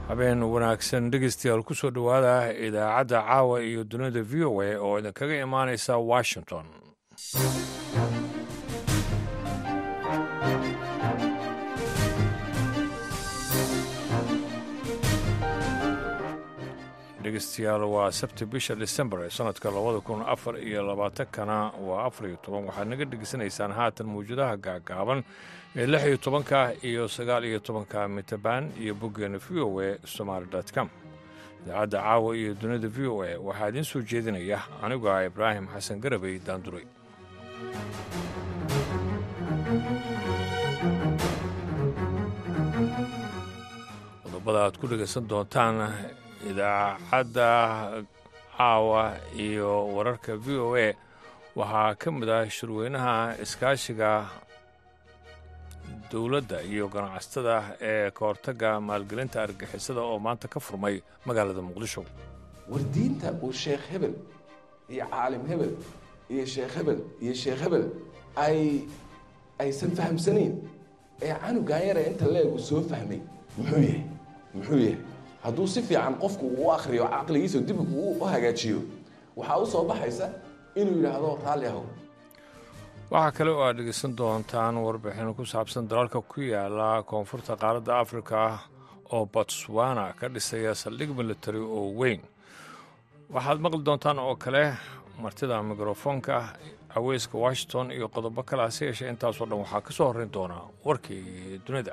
habeen wanaagsan dhegeystayaal ku soo dhowaada idaacadda caawa iyo dunida v o a oo idinkaga imaanaysa washington dhegeystayaal waa sabti bisha december ee sanadka labada kun afar iyo labaatankana waa afar iyo toban waxaad naga dhegeysanaysaan haatan mawjadaha gaagaaban ee lix iyo tobanka iyo sagaal iyo tobanka mitaban iyo boggeena v o a somaali com idaacadda caawa iyo dunida v o a waxaa idiin soo jeedinaya anigu ah ibraahim xasan garabey daanduray qodobada aad ku dhegaysan doontaan idaacadda caawa iyo wararka v o a waxaa ka mid ah shirweynaha iskaashiga dowladda iyo ganacsatada ee ka hortagga maalgelinta argixisada oo maanta ka furmay magaalada muqdisho wardiinta uu sheekh hebel iyo caalim hebel iyo sheekh hebel iyo sheekh hebel ay aysan fahamsanayn ee canugan yare inta leegu soo fahmay muxuu yahay muxuu yahay hadduu si fiican qofku uu akhriyo caqligiisa dib uu u hagaajiyo waxaa u soo baxaysa inuu yidhaahdo raalli ahow waxaa kale oo aad dhegeysan doontaan warbixin ku saabsan dalalka ku yaala koonfurta qaaradda afrika oo botswana ka dhisaya saldhig military oo weyn waxaad maqli doontaan oo kale martida mikrofoonka caweyska washington iyo qodobo kale hase yeeshee intaasoo dhan waxaa ka soo horrayn doonaa warkii dunida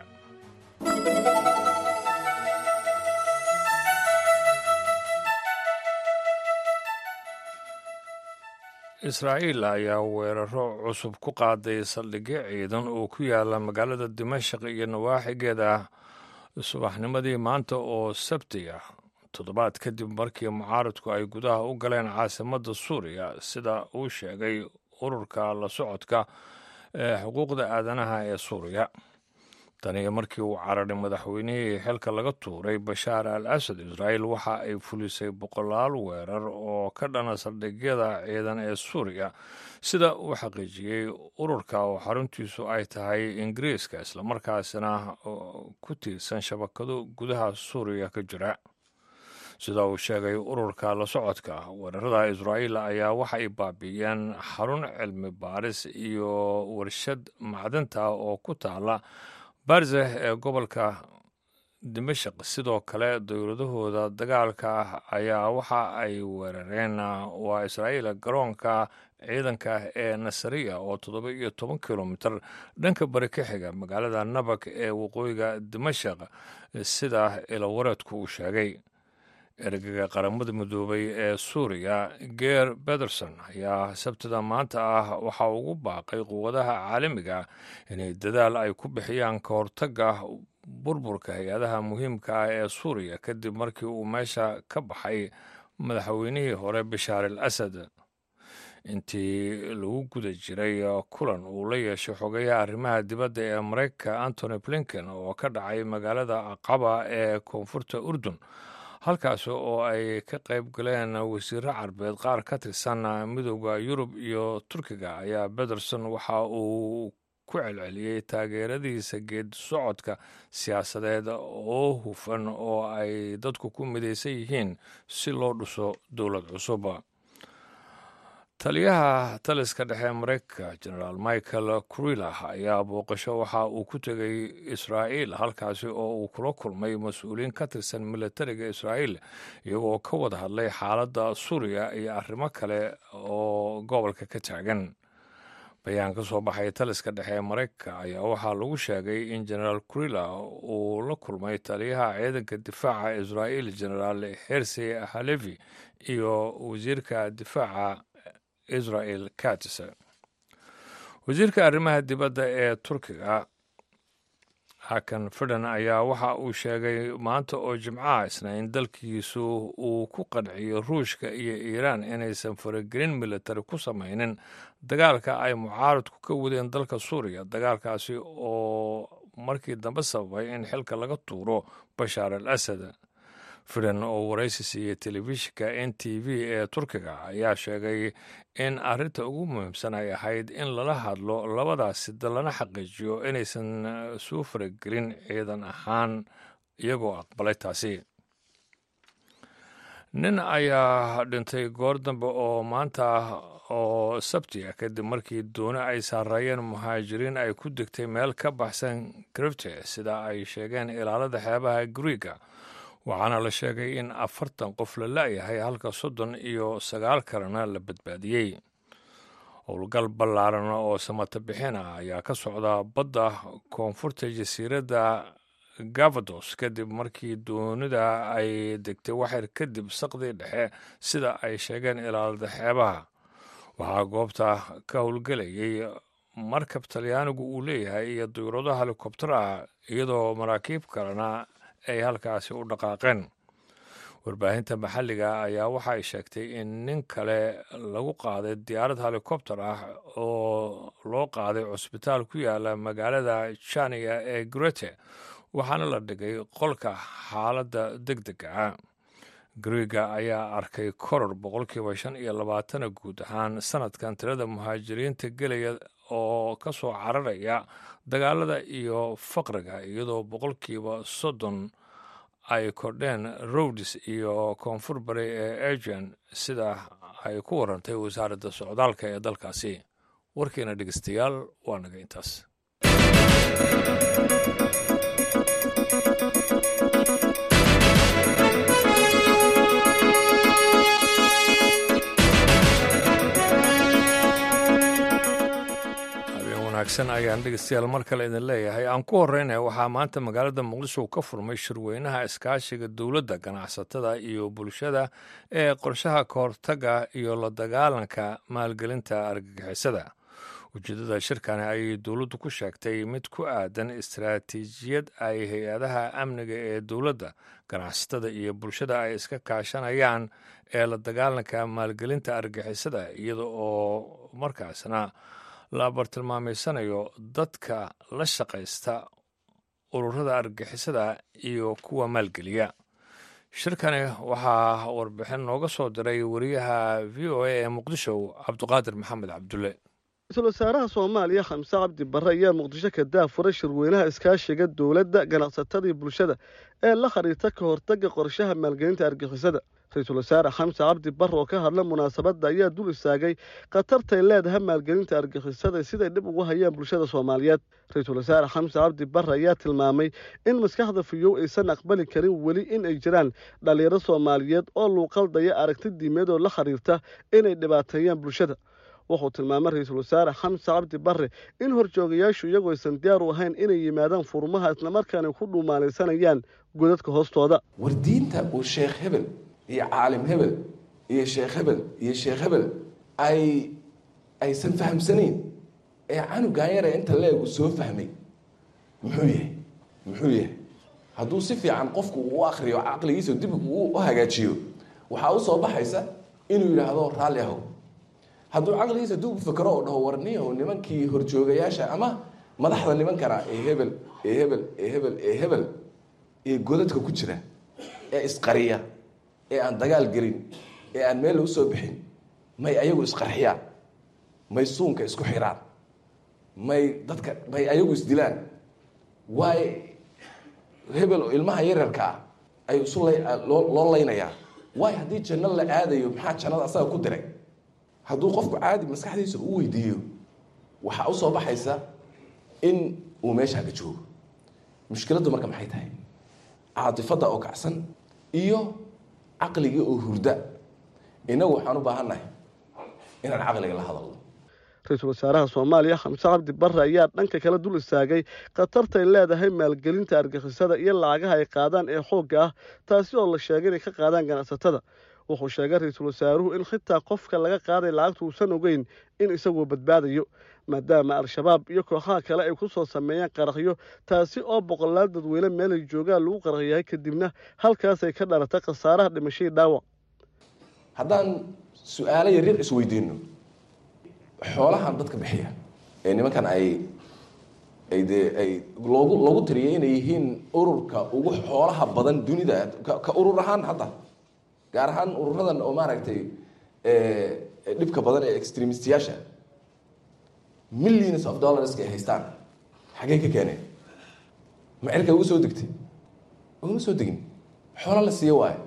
israa'iil ayaa weeraro cusub ku qaaday saldhigyo ciidan oo ku yaala magaalada dimashaq iyo nawaaxigeeda subaxnimadii maanta oo sabti ah toddobaad kadib markii mucaaradku ay gudaha u galeen caasimadda suuriya sida uu sheegay ururka la socodka ee xuquuqda aadanaha ee suuriya taniyo markii uu cararay madaxweynihii xilka laga tuuray bashaar al asad israa'iil waxa ay fulisay boqolaal weerar oo ka dhana saldhigyada ciidan ee suuriya sida uu xaqiijiyey ururka oo xaruntiisu ay tahay ingiriiska islamarkaasina ku tiirsan shabakado gudaha suuriya ka jira sida uu sheegay ururka la socodka weerarada israa'iil ayaa waxa ay baabi'iyeen xarun cilmi baaris iyo warshad macdanta oo ku taala barzeh ee gobolka dimashaq sidoo kale dowladahooda dagaalka ah ayaa waxa ay weerareen waa israa'iil garoonka ciidanka ee nasariya oo toddoba iyo toban kilomitir dhanka bari ka xiga magaalada nabak ee waqooyiga dimashaq sida ilawareedku uu sheegay ergaga qaramada midoobay ee suuriya geer bederson ayaa sabtida maanta ah waxaa ugu baaqay quwadaha caalamiga inay dadaal ay ku bixiyaan ka hortagga burburka hay-adaha muhiimka ah ee suuriya kadib markii uu meesha ka baxay madaxweynihii hore bashaar al asad intii lagu guda jiray kulan uu la yeeshay xogayaha arrimaha dibadda ee mareykanka antony blinken oo ka dhacay magaalada aqaba ee koonfurta urdun halkaas oo ay ka qayb galeen wasiiro carbeed qaar ka tirsan midooda yurub iyo turkiga ayaa bederson waxa uu ku celceliyey taageeradiisa geed socodka siyaasadeed oo hufan oo ay dadku ku midaysan yihiin si loo dhiso dowlad cusub taliyaha taliska dhexe mareykanka genaraal michael kurilah ayaa booqasho waxa uu ku tegay israa'iil halkaasi oo uu kula kulmay mas-uuliyiin ka tirsan militariga israa'iil iyagoo ka wada hadlay xaaladda suuriya iyo arrimo kale oo gobolka ka taagan bayaan ka soo baxay taliska dhexe ee mareykanka ayaa waxaa lagu sheegay in genaraal kurilah uu la kulmay taliyaha ciidanka difaaca israa'iil genaraal hersi halevi iyo wasiirka difaaca israel katis wasiirka arrimaha dibadda ee turkiga hakan fidhan ayaa waxa uu sheegay maanta oo jimcaha isna in dalkiisu uu ku qanciyo ruushka iyo iiraan inaysan faragelin militari ku samaynin dagaalka ay mucaaradku ka wadeen dalka suuriya dagaalkaasi oo markii dambe sababay in xilka laga tuuro bashaar al asad fidan oo waraysi siiyey telefishinka n t v ee turkiga ayaa sheegay in arrinta ugu muhiimsan ay ahayd in lala hadlo labadaasi dal lana xaqiijiyo inaysan soo faragelin ciidan ahaan iyagoo aqbalay taasi nin ayaa dhintay goor dambe oo maanta oo sabti ah kadib markii dooni ay saarayeen muhaajiriin ay ku degtay meel ka baxsan grifte sida ay sheegeen ilaalada xeebaha griiga waxaana la sheegay in afartan qof la la'yahay halka soddon iyo sagaal kalena la badbaadiyey howlgal ballaaran oo samata bixin ah ayaa ka socda badda koonfurta jasiiradda gavados kadib markii doonida ay degtay waxyar kadib saqdii dhexe sida ay sheegeen ilaalada xeebaha waxaa goobta ka howlgelayay markab talyaanigu uu leeyahay iyo diyrado helikobtar ah iyadoo maraakiib kalena ay halkaasi u dhaqaaqeen warbaahinta maxalliga ayaa waxa ay sheegtay in nin kale lagu qaaday diyaarad helikobtar ah oo loo qaaday cusbitaal ku yaala magaalada janiya ee grete waxaana la dhigay qolka xaaladda deg dega ah griiga ayaa arkay koror boqolkiiba shan iyo labaatana guud ahaan sanadkan tirada muhaajiriinta gelaya oo ka soo cararaya dagaalada iyo faqriga iyadoo boqolkiiba soddon ay kordheen rowdis iyo koonfur bari ee agen sida ay ku warantay wasaaradda socdaalka ee dalkaasi warkiina dhegeystayaal waa naga intaas wanaagsan ayaan dhegeystayaal mar kale idin leeyahay aan ku horeyna waxaa maanta magaalada muqdisho ka furmay shirweynaha iskaashiga dowladda ganacsatada iyo bulshada ee qorshaha kahortaga iyo la dagaalanka maalgelinta argagixisada ujeedada shirkani ayay dowladdu ku sheegtay mid ku aadan istaraatiijiyad ay hay-adaha amniga ee dowladda ganacsatada iyo bulshada ay iska kaashanayaan ee la dagaalanka maalgelinta argagixisada iyada oo markaasna la bartilmaameysanayo dadka la shaqaysta ururada argixisada iyo kuwa maalgeliya shirkani waxaa warbixin nooga soo diray wariyaha v o a ee muqdisho cabduqaadir maxamed cabdulle ra-iisul wasaaraha soomaaliya xamse cabdi barre ayaa muqdisho ka daafuray shirweynaha iskaashiga dowladda ganacsatada iyo bulshada ee la khariirta ka hortagga qorshaha maalgelinta argixisada ra-iisul wasaare xamse cabdi barre oo ka hadla munaasabadda ayaa dul istaagay khatartay leedahay maalgelinta argixisada siday dhib ugu hayaan bulshada soomaaliyeed ra-iisul wasaare xamse cabdi barre ayaa tilmaamay in maskaxda fiyow aysan aqbali karin weli in ay jiraan dhallinyaro soomaaliyeed oo luuqaldaya aragti diimeed oo la khariirta inay dhibaateeyaan bulshada wuxuu tilmaamay ra-iisul wasaare xamse cabdi barre in horjoogayaashu iyagoo aysan diyaar u ahayn inay yimaadaan furmaha islamarkaana ku dhuumaalaysanayaan godadka hoostooda war diinta uu sheekh hebel iyo caalim hebel iyo sheekh hebel iyo sheekh hebel ay aysan fahamsanayn ee canugan yare inta leegu soo fahmay muxuu yahay muxuu yahay hadduu si fiican qofku uu u akriyo caqligiisa dib uu u hagaajiyo waxaa u soo baxaysa inuu yidhaahdo raalli ahow hadduu caqligiisa dib u fikro oo dhaho warniyaho nimankii horjoogayaasha ama madaxda nimankana ee hebel ee hebel ee hebel ee hebel ee godadka ku jira ee isqariya ee aan dagaal gelin ee aan meel lagu soo bixin may ayagu isqarxiyaan may suunka isku xiraan may dadka may ayagu isdilaan waayo hebel oo ilmaha yaryarka ah ay isu loo laynayaa waayo haddii janno la aadayo maxaa jannada asaga ku diray hadduu qofku caadi maskaxdiisa u weydiiyo waxaa usoo baxaysa in uu meeshaaga joogo mushkiladdu marka maxay tahay caatifadda oo kacsan iyo caqligii oo hurda inagu waxaan u baahannahay inaan caqliga la hadalno ra-iisul wasaaraha soomaaliya xamse cabdi barre ayaa dhanka kale dul istaagay khatartay leedahay maalgelinta argixisada iyo lacagaha ay qaadaan ee xoogga ah taasi oo la sheegay inay ka qaadaan ganacsatada wuxuu sheegay ra-iisul wasaaruhu in xitaa qofka laga qaaday lacagta uusan ogeyn in isagoo badbaadayo maadaama al-shabaab iyo kooxaha kale ay ku soo sameeyaan qaraxyo taasi oo boqolaal dadweyne meelay joogaan lagu qaraxyahay kadibna halkaasay ka dhalatay khasaaraha dhimashadii dhaawac haddaan su-aalo yaryar isweydiino xoolahan dadka bixiya ee nimankan ay ay dee ay loogu loogu tiriyay inay yihiin ururka ugu xoolaha badan dunida ka urur ahaan hadda gaar ahaan ururadan oo maaragtay dhibka badan ee extremistiyaasha millions of dollarska ay haystaan xaggey ka keeneen ma cirka ugu soo degtay ugama soo degin xoolo la siiyo waayo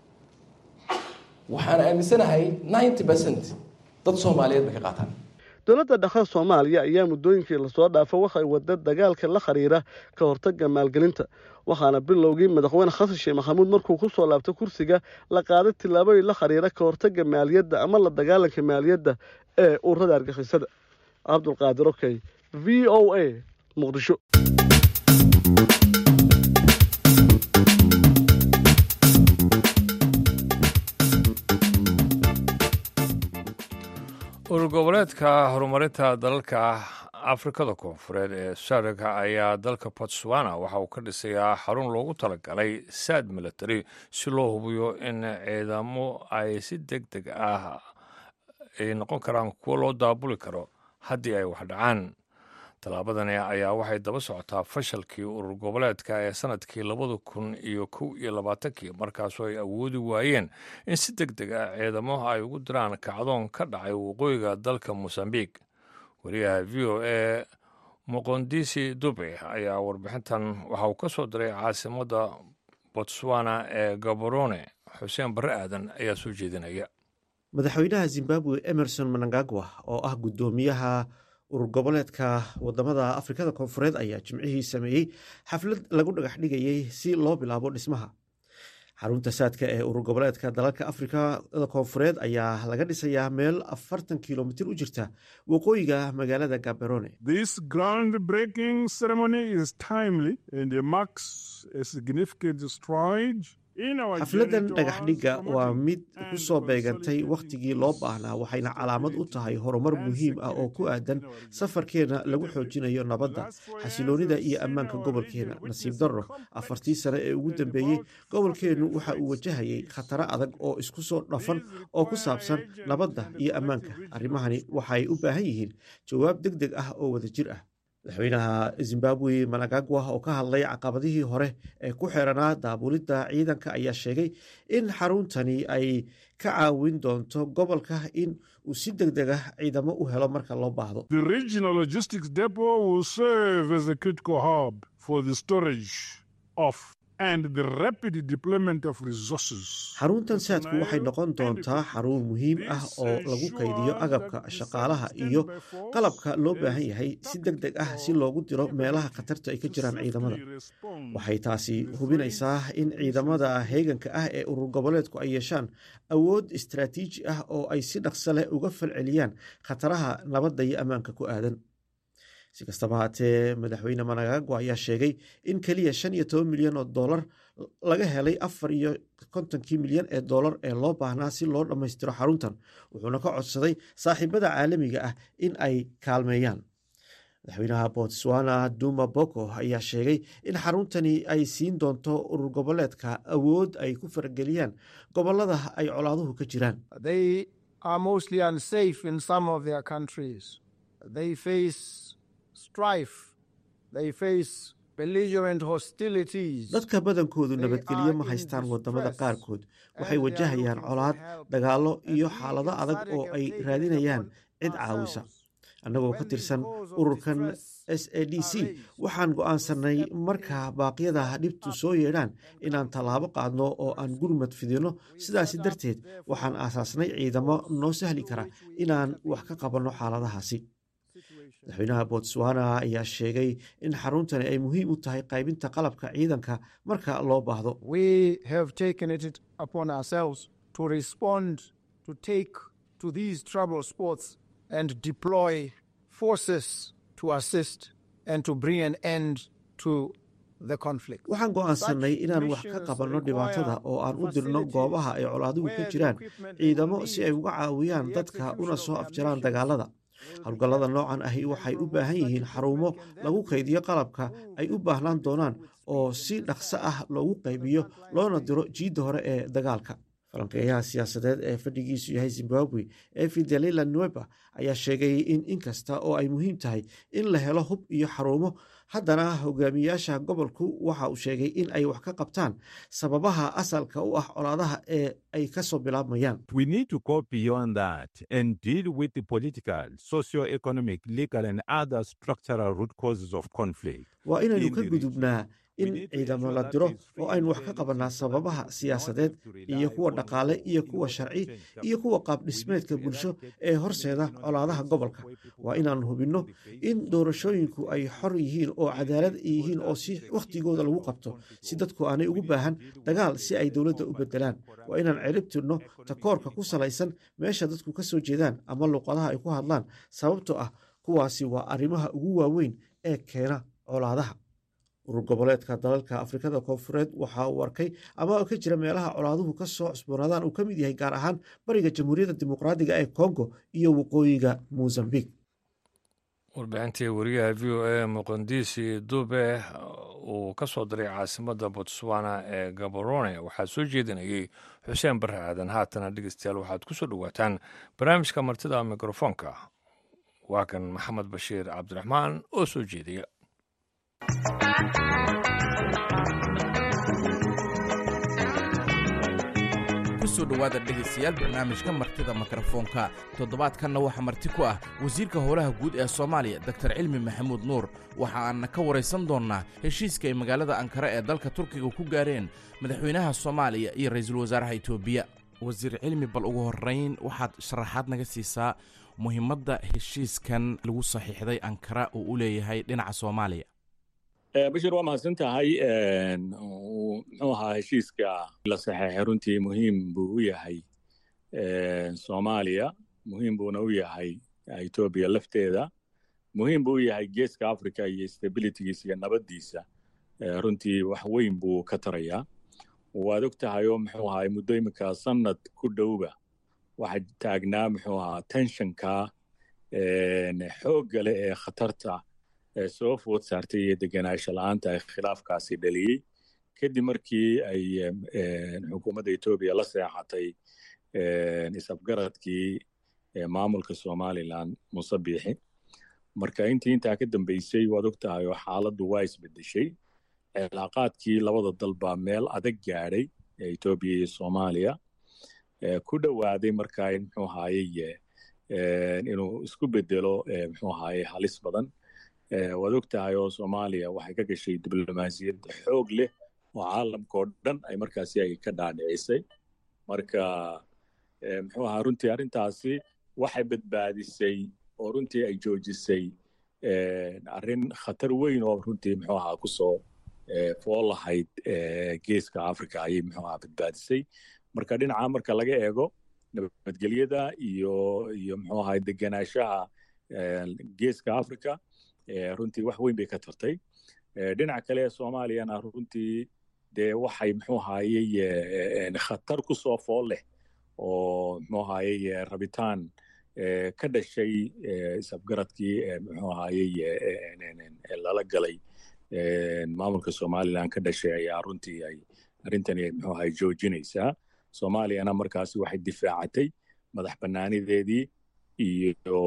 waxaan aaminsanahay ninety percent dad soomaaliyeed bay ka qaataan dowladda dhaqan soomaaliya ayaa muddooyinkii lasoo dhaafo waxay wada dagaalka la xiriira ka hortagga maalgelinta waxaana bilowgii madaxweyne xasan sheekh maxamuud markuu ku soo laabtay kursiga la qaaday tillaabooyin la xiriira ka hortagga maaliyadda ama la dagaalanka maaliyadda ee ururada argixisada cabdulqaadir okey v o a muqdisho urur goboleedka horumarinta dalalka afrikada koonfureed ee sarika ayaa dalka botswana waxa uu ka dhisayaa xarun loogu talagalay saad military si loo hubiyo in ciidamo ay si deg deg ah ay noqon karaan kuwo loo daabuli karo haddii ay wax dhacaan tallaabadani ayaa waxay daba socotaa fashalkii urur goboleedka ee sanadkii labada kun iyo kow iyo labaatankii markaasoo ay awoodi waayeen in si deg deg ah ciidamo ay ugu diraan kacdoon ka dhacay waqooyiga dalka mosambiq wariyaha v o a muqondisi dube ayaa warbixintan waxa uu ka soo diray caasimadda botswana ee gaborone xuseen barre aadan ayaa soo jeedinaya madaxweynaha zimbabwe emerson manangagwa oo ah guddoomiyaha urur goboleedka wadamada afrikada koonfureed ayaa jimcihii sameeyey xaflad lagu dhagax dhigayey si loo bilaabo dhismaha xarunta saadka ee urur goboleedka dalalka afrikada koonfureed ayaa laga dhisayaa meel afartan kilomitir u jirta waqooyiga magaalada gaberone This groundbreaking ceremony is timely and marks a significant stride in our xafladan journey dhagax towards dhigga waa promoting mid and ku soo beegantay consolidating wakhtigii loo baahnaa waxayna calaamad u tahay horumar muhiim ah oo ku aadan safarkeena lagu xoojinayo nabadda xasiloonida iyo ammaanka gobolkeena nasiib darro afartii sane ee ugu dambeeyey gobolkeennu waxa uu wajahayay khataro adag oo isku soo dhafan oo ku saabsan nabadda iyo ammaanka arrimahani waxay u baahan yihiin jawaab deg deg ah oo wadajir ah madaxweynaha zimbabwe managagwa oo ka hadlay caqabadihii hore ee ku xeranaa daabulidda ciidanka ayaa sheegay in xaruntani ay ka caawin doonto gobolka in uu si deg deg ah ciidamo u helo marka loo baahdo The regional logistics depot will serve as a critical hub for the storage of and the rapid deployment of resources. xaruntan saadku waxay noqon doontaa xarun muhiim ah oo lagu kaydiyo agabka shaqaalaha iyo qalabka loo baahan yahay si deg deg ah si loogu diro meelaha khatarta ay ka jiraan ciidamada waxay taasi hubinaysaa in ciidamada heeganka ah ee urur goboleedku ay yeeshaan awood istaraatiiji ah oo ay si dhaqso leh uga falceliyaan khataraha nabadda iyo ammaanka ku aadan si kastaba haatee madaxweyne managagwa ayaa sheegay in keliya shan iyo toban milyan oo dollar laga helay afar iyo kontonkii milyan ee dollar ee loo baahnaa si loo dhammaystiro xaruntan wuxuuna ka codsaday saaxiibada caalamiga ah in ay kaalmeeyaan madaxweynaha botswana duma boko ayaa sheegay in xaruntani ay siin doonto urur goboleedka awood ay ku farageliyaan gobolada ay colaaduhu ka jiraan They are mostly unsafe in some of their countries. They face strife. They face belligerent hostilities. dadka badankoodu They nabadgelyo are ma in haystaan wadamada distress qaarkood and waxay they are wajahayaan looking colaad for help. dagaallo And iyo we xaalado in adag SADC oo have ay taken it raadinayaan upon cid caawisa ourselves. annagoo When ka the tirsan cause of ururkan distress s a d c are raised, waxaan go'aansanay marka baaqyada dhibtu soo yeedhaan inaan tallaabo qaadno oo aan gurmad fidino sidaasi darteed waxaan aasaasnay ciidamo noo sahli kara inaan wax ka qabanno xaaladahaasi madaxweynaha botswana ayaa sheegay in xaruntani ay muhiim u tahay qaybinta qalabka ciidanka marka loo baahdo We have taken it upon ourselves to respond, to take to these trouble spots and deploy forces to assist and to bring an end to the conflict. waxaan go'aansanay Such inaan wax ka missions qabanno require dhibaatada oo aan u dirno facilities goobaha ay colaaduhu ka where the jiraan equipment they ciidamo will si ay need uga caawiyaan the dadka una execution soo of their afjaraan missions dagaalada howlgallada noocan ahi waxay u baahan yihiin xarumo lagu kaydiyo qalabka ay u baahnaan doonaan oo si dhaqso ah loogu qaybiyo loona diro jiidda hore ee dagaalka falanqeeyaha siyaasadeed ee fadhigiisu yahay zimbabwe ee fidelila nueba ayaa sheegay in inkasta oo ay muhiim tahay in la helo hub iyo xarumo haddana hogaamiyaasha gobolku waxa uu sheegay in ay wax ka qabtaan sababaha asalka u ah colaadaha ee ay kasoo bilaabmayaan We need to go beyond that and deal with the political, socio-economic, legal, and other structural root causes of conflict. waa inaynu in ka the gudubnaa in ciidamo la diro oo aynu wax ka qabannaa sababaha siyaasadeed iyo kuwa dhaqaale iyo kuwa sharci iyo kuwa qaab dhismeedka bulsho ee horseeda colaadaha gobolka waa inaanu hubinno in doorashooyinku ay xor yihiin oo cadaalad yihiin oo si wakhtigooda lagu qabto si dadku aanay ugu baahan dagaal si ay dowladda u bedelaan waa inaan cirib tirno takoorka ku salaysan meesha dadku ka soo jeedaan ama luuqadaha ay ku hadlaan sababtoo ah kuwaasi waa arrimaha ugu waaweyn ee keena colaadaha urur goboleedka dalalka afrikada koonfureed waxa uu arkay ama ka jira meelaha colaaduhu ka soo cusboonaadaan uu ka mid yahay gaar ahaan bariga jamhuuriyadda dimuqraadiga ee kongo iyo waqooyiga mozambique warbixintii wariyaha v o a muqandisi dube uu ka soo diray caasimadda botswana ee gaborone waxaa soo jeedinayay xuseen barre aadan haatana dhegeystayaal waxaad ku soo dhowaataan barnaamijka martida mikrofoonka waa kan maxamed bashiir cabdiraxmaan oo soo jeediya kusoo dhowaada dhegaystayaal barnaamijka martida mikrofoonka toddobaadkanna waxaa marti ku ah wasiirka howlaha guud ee soomaaliya doktar cilmi maxamuud nuur waxa aanna ka waraysan doonnaa heshiiska ay magaalada ankara ee dalka turkiga ku gaareen madaxweynaha soomaaliya iyo ra'iisul wasaaraha etoobiya wasiir cilmi bal ugu horrayn waxaad sharaxaad naga siisaa muhiimadda heshiiskan lagu saxiixday ankara uu u leeyahay dhinaca soomaaliya bashir waa mahadsan tahay muxuu ahaa heshiiska la saxeexay runtii muhiim buu u yahay soomaaliya muhiim buuna u yahay etoobiya lafteeda muhiim buu u yahay geeska africa iyo stabilitygiisa iyo nabaddiisa runtii wax weyn buu ka tarayaa waad og tahay oo muxuu ahaa muddo iminka sanad ku dhowba waxaa taagnaa muxuu ahaa tensionka xoogga leh ee khatarta soo food saartay iyo degenaansho la-aanta ay khilaafkaasi dhaliyey kadib markii ay xukuumadda etoobiya la seexatay isafgaradkii maamulka somalilan muse biixi marka intii intaa ka dambeysay waad og tahay oo xaaladdu waa isbedeshay cilaaqaadkii labada dal baa meel adag gaadhay etoobiya iyo soomaaliya ku dhowaaday markaa in muxuu ahaaye inuu isku bedelo muxuu ahaaye halis badan waad og tahay oo soomaaliya waxay ka gashay diblomaasiyad xoog leh oo caalamka oo dhan ay markaasi ay ka dhaadhicisay marka muxuu ahaa runtii arrintaasi waxay badbaadisay oo runtii ay joojisay arrin khatar weyn oo runtii muxuu ahaa kusoo fool lahayd geeska africa ayay muxuu ahaa badbaadisay marka dhinaca marka laga eego nabadgelyada iyo iyo muxuu ahaa degenaanshaha geeska africa runtii wax weyn bay ka tartay dhinaca kale ee soomaaliyana runtii dee waxay muxuu ahaayey khatar ku soo fool leh oo muxuu ahaayey rabitaan ka dhashay isafgaradkii muxuu ahaayey lala galay maamulka somalilan ka dhashay ayaa runtii ay arrintani muxuu ahaay joojinaysaa soomaaliyana markaasi waxay difaacatay madax bannaanideedii iyo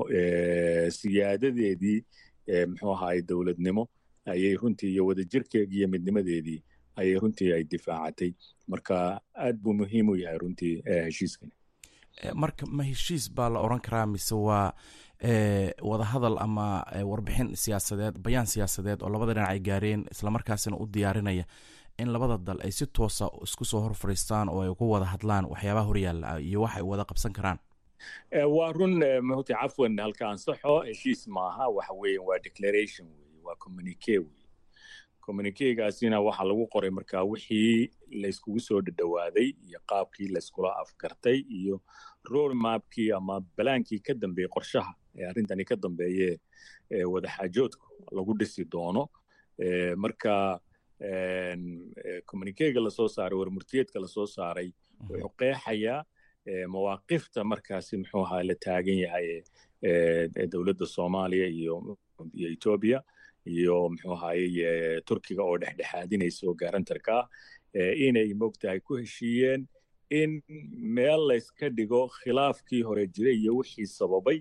siyaadadeedii muxuu ahaay dowladnimo ayay runtii iyo wadajirkeegii iyo midnimadeedii ayay runtii ay difaacatay marka aad buu muhiim u yahay runtii heshiiskani marka ma heshiis baa la oran karaa mise waa wadahadal ama warbixin siyaasadeed bayaan siyaasadeed oo labada dhinac ay gaareen islamarkaasina u diyaarinaya in labada dal ay si toosa isku soo hor fadhiistaan oo ay uga wada hadlaan waxyaabaha horyaalla iyo wax ay wada qabsan karaan waa run mta cafwan halka ansaxo heshiis maaha waxa weeye waa declaration weye waa communique weye communiquegaasina waxaa lagu qoray markaa wixii layskugu soo dhadhowaaday iyo qaabkii layskula afgartay iyo road mapkii ama balaankii ka dambeeyey qorshaha ee arrintani ka dambeeye wadaxaajoodka lagu dhisi doono marka communiquega lasoo saaray warmurtiyeedka lasoo saaray wuxuu qeexayaa mawaaqifta markaasi muxuu ahaa la taagan yahay dowladda soomaaliya iyo iyo etoobiya iyo muxuu ahaye turkiga oo dhexdhexaadinaysa oo garantarka ah inay mogtahay ku heshiiyeen in meel layska dhigo khilaafkii hore jiray iyo wixii sababay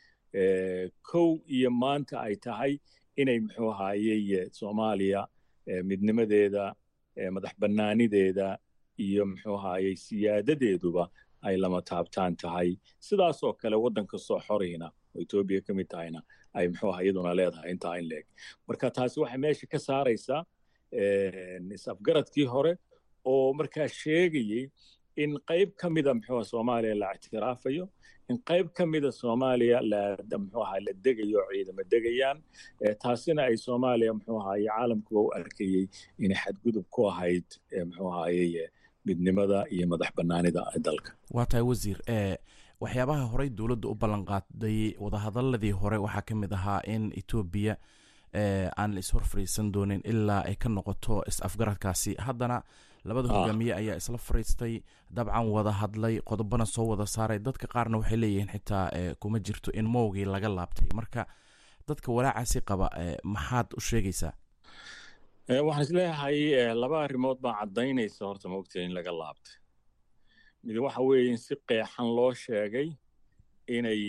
kow iyo maanta ay tahay inay muxuu ahaye soomaaliya midnimadeeda madax bannaanideeda iyo muxuu ahaye siyaadadeeduba ay lama taabtaan tahay sidaasoo kale waddan kastoo xorayna oo etoobiya ka mid tahayna ay muxuu aha iyaduna leedahay intaa in leeg marka taasi waxay meesha ka saaraysaa is-afgaradkii hore oo markaa sheegayey in qayb ka mida muxuu soomaaliya la ictiraafayo in qayb ka mida soomaaliya muxuu ahaa la degayo ciidamo degayaan taasina ay soomaaliya muxuu ahaye caalamkuba u arkayey inay xadgudub ku ahayd muxuu ahaye midnimada iyo madax bannaanida dalka waa tahay wasiir waxyaabaha horey dowladda u ballan qaaday wadahadaladii hore waxaa ka mid ahaa in etoobiya aan la ishor fariisan doonin ilaa ay ka noqoto is-afgaradkaasi haddana labada hogaamiye ayaa isla fariistay dabcan wada hadlay qodobana soo wada saaray dadka qaarna waxay leeyihiin xitaa kuma jirto in mowgii laga laabtay marka dadka walaacaasi qaba maxaad u sheegaysaa waxaan isleeyahay laba arrimood baa caddaynaysa horta maogta in laga laabtay mid waxa weeye in si qeexan loo sheegay inay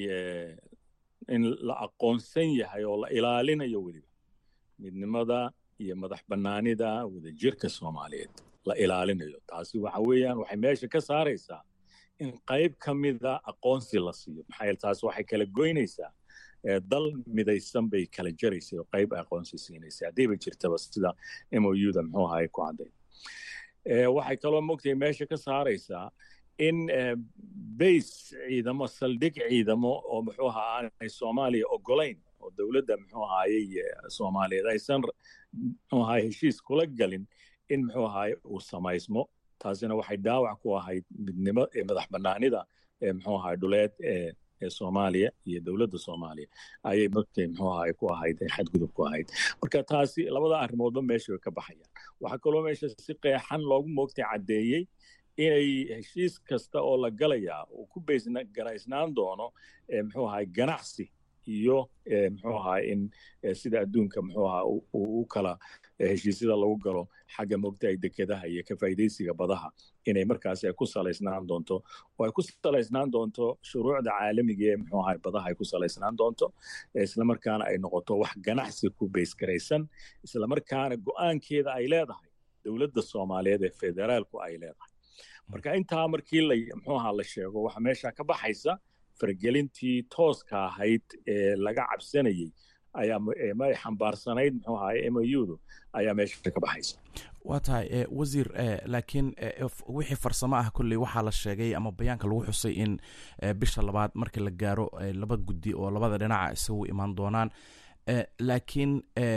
in la aqoonsan yahay oo la ilaalinayo weliba midnimada iyo madax bannaanida wadajirka soomaaliyeed la ilaalinayo taasi waxa weeyaan waxay meesha ka saaraysaa in qayb ka mida aqoonsi la siiyo maxaa yeele taasi waxay kala goynaysaa dal midaysan bay kala jaraysay oo qayb aqoonsi siinaysay haddiiba jirtaba sida m o u da muxuu ahaye ku cadday waxay kaloo mogtahay meesha ka saaraysaa in base ciidamo saldhig ciidamo oo muxuu ahaa aanay soomaaliya ogolayn oo dowladda muxuu ahaayey soomaaliyeed aysan muxuu ahaye heshiis kula galin in muxuu ahaye uu samaysmo taasina waxay dhaawac ku ahayd midnimo madax bannaanida muxuu ahaye dhuleed ee soomaaliya iyo dowladda soomaaliya ayay mogtay muxuu ahaye ku ahayd xadgudub ku ahayd marka taasi labada arrimoodba meesha way ka baxayaan waxaa kaloo meesha si qeexan loogu moogtay caddeeyey inay heshiis kasta oo la galayaa uu ku garaysnaan doono muxuu ahaye ganacsi iyo muxuu ahaye in sida adduunka muxuu ahaa u kala heshiisyada lagu galo xagga mogtahay dekedaha iyo ka faa'iidaysiga badaha inay markaasi ay ku salaysnaan doonto oo ay ku salaysnaan doonto shuruucda caalamiga ee muxuu ahaye badaha ay ku salaysnaan doonto islamarkaana ay noqoto wax ganacsi ku baysgaraysan islamarkaana go'aankeeda ay leedahay dowladda soomaaliyeed ee federaalku ay leedahay marka intaa markii la muxuu ahaa la sheego waxa meesha ka baxaysa fargelintii tooska ahayd ee laga cabsanayey ayaa ma xambaarsanayd muxuu ahaye m o u-du ayaa meesha ka baxaysa waa tahay wasiir laakiin wixii farsamo ah kolley waxaa la sheegay ama bayaanka lagu xusay in bisha labaad markii la gaaro laba guddi oo labada dhinaca isagu imaan doonaan laakiin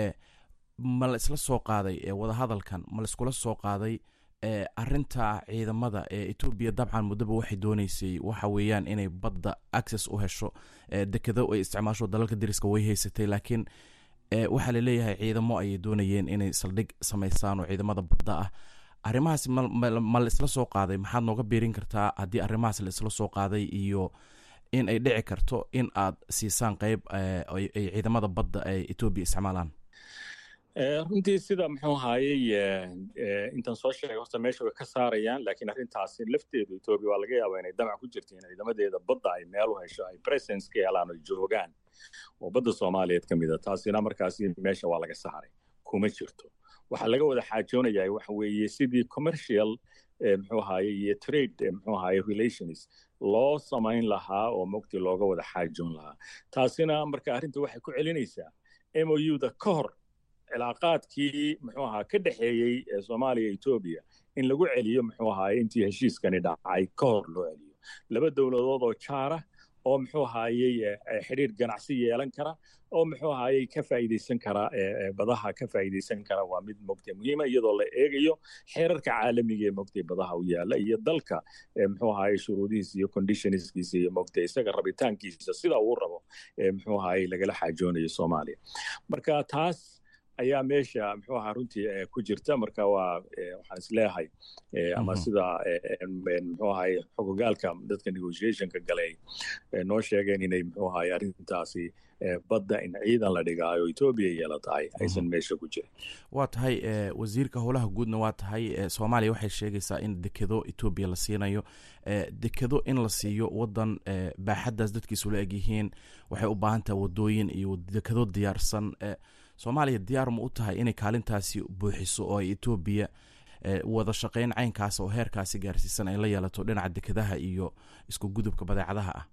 ma la isla soo qaaday wadahadalkan ma la iskula soo qaaday arinta ciidamada ee etoobiya dabcan muddaba waxay dooneysay waxa weeyaan inay badda access u hesho dekedo ay isticmaasho dalalka dariska way haysatay laakiin waxaa laleeyahay ciidamo ayay doonayeen inay saldhig samaysaan oo ciidamada badda ah arrimahaas ma la isla soo qaaday maxaad nooga biirin kartaa haddii arrimahaas la isla soo qaaday iyo in ay dhici karto in aad siisaan qeyb ay ciidamada badda ay etoobiya isticmaalaan runtii sida muxuu ahaayey intaan soo sheegay horta meesha way ka saarayaan laakiin arrintaasi lafteedu etoobiya waa laga yaabaa inay damac ku jirto in ciidamadeeda badda ay meel u hesho ay presence ka helaan oo joogaan oo badda soomaaliyeed ka mid a taasina markaasi meesha waa laga saaray kuma jirto waxaa laga wada xaajoonayaa waxa weeye sidii commercial muxuu ahaye iyo trade muxuu ahaye relations loo samayn lahaa oo mogti looga wada xaajoon lahaa taasina marka arrinta waxay ku celinaysaa m o u da ka hor cilaaqaadkii muxuu ahaa ka dhexeeyey soomaaliya etoobiya in lagu celiyo muxuu ahaye intii heshiiskani dhacay ka hor loo celiyo laba dowladood oo jaara oo muxuu ahaayey xidhiir ganacsi yeelan kara oo muxuu ahaayey ka faa'iidaysan kara badaha ka faa'iidaysan kara waa mid mogtay muhiima iyadoo la eegayo xeerarka caalamiga ee mogtay badaha u yaala iyo dalka muxuu ahaayey shuruudihiisa iyo conditionskiisa iyo mogtay isaga rabitaankiisa sida uu rabo muxuu ahaayey lagala xaajoonayo soomaaliya marka taas ayaa meesha muxuu ahaa runtii ku jirta marka waa waxaan isleeyahay ama sida muxuu ahay xogogaalka dadka negotiationka galay noo sheegeen inay muxuu ahay arrintaasi badda in ciidan la dhigaayo etoobiya yeela tahay aysan meesha ku jirin waa tahay wasiirka howlaha guudna waa tahay soomaaliya waxay sheegaysaa in dekedo etoobiya la siinayo dekedo in la siiyo wadan baaxaddaas dadkiisu la egyihiin waxay u baahan tahay wadooyin iyo dekedo diyaarsan soomaaliya diyaar ma u tahay inay kaalintaasi buuxiso oo ay etoobiya wada shaqayn caynkaas oo heerkaasi gaarsiisan ay la yeelato dhinaca dekedaha iyo isku gudubka badeecadaha ah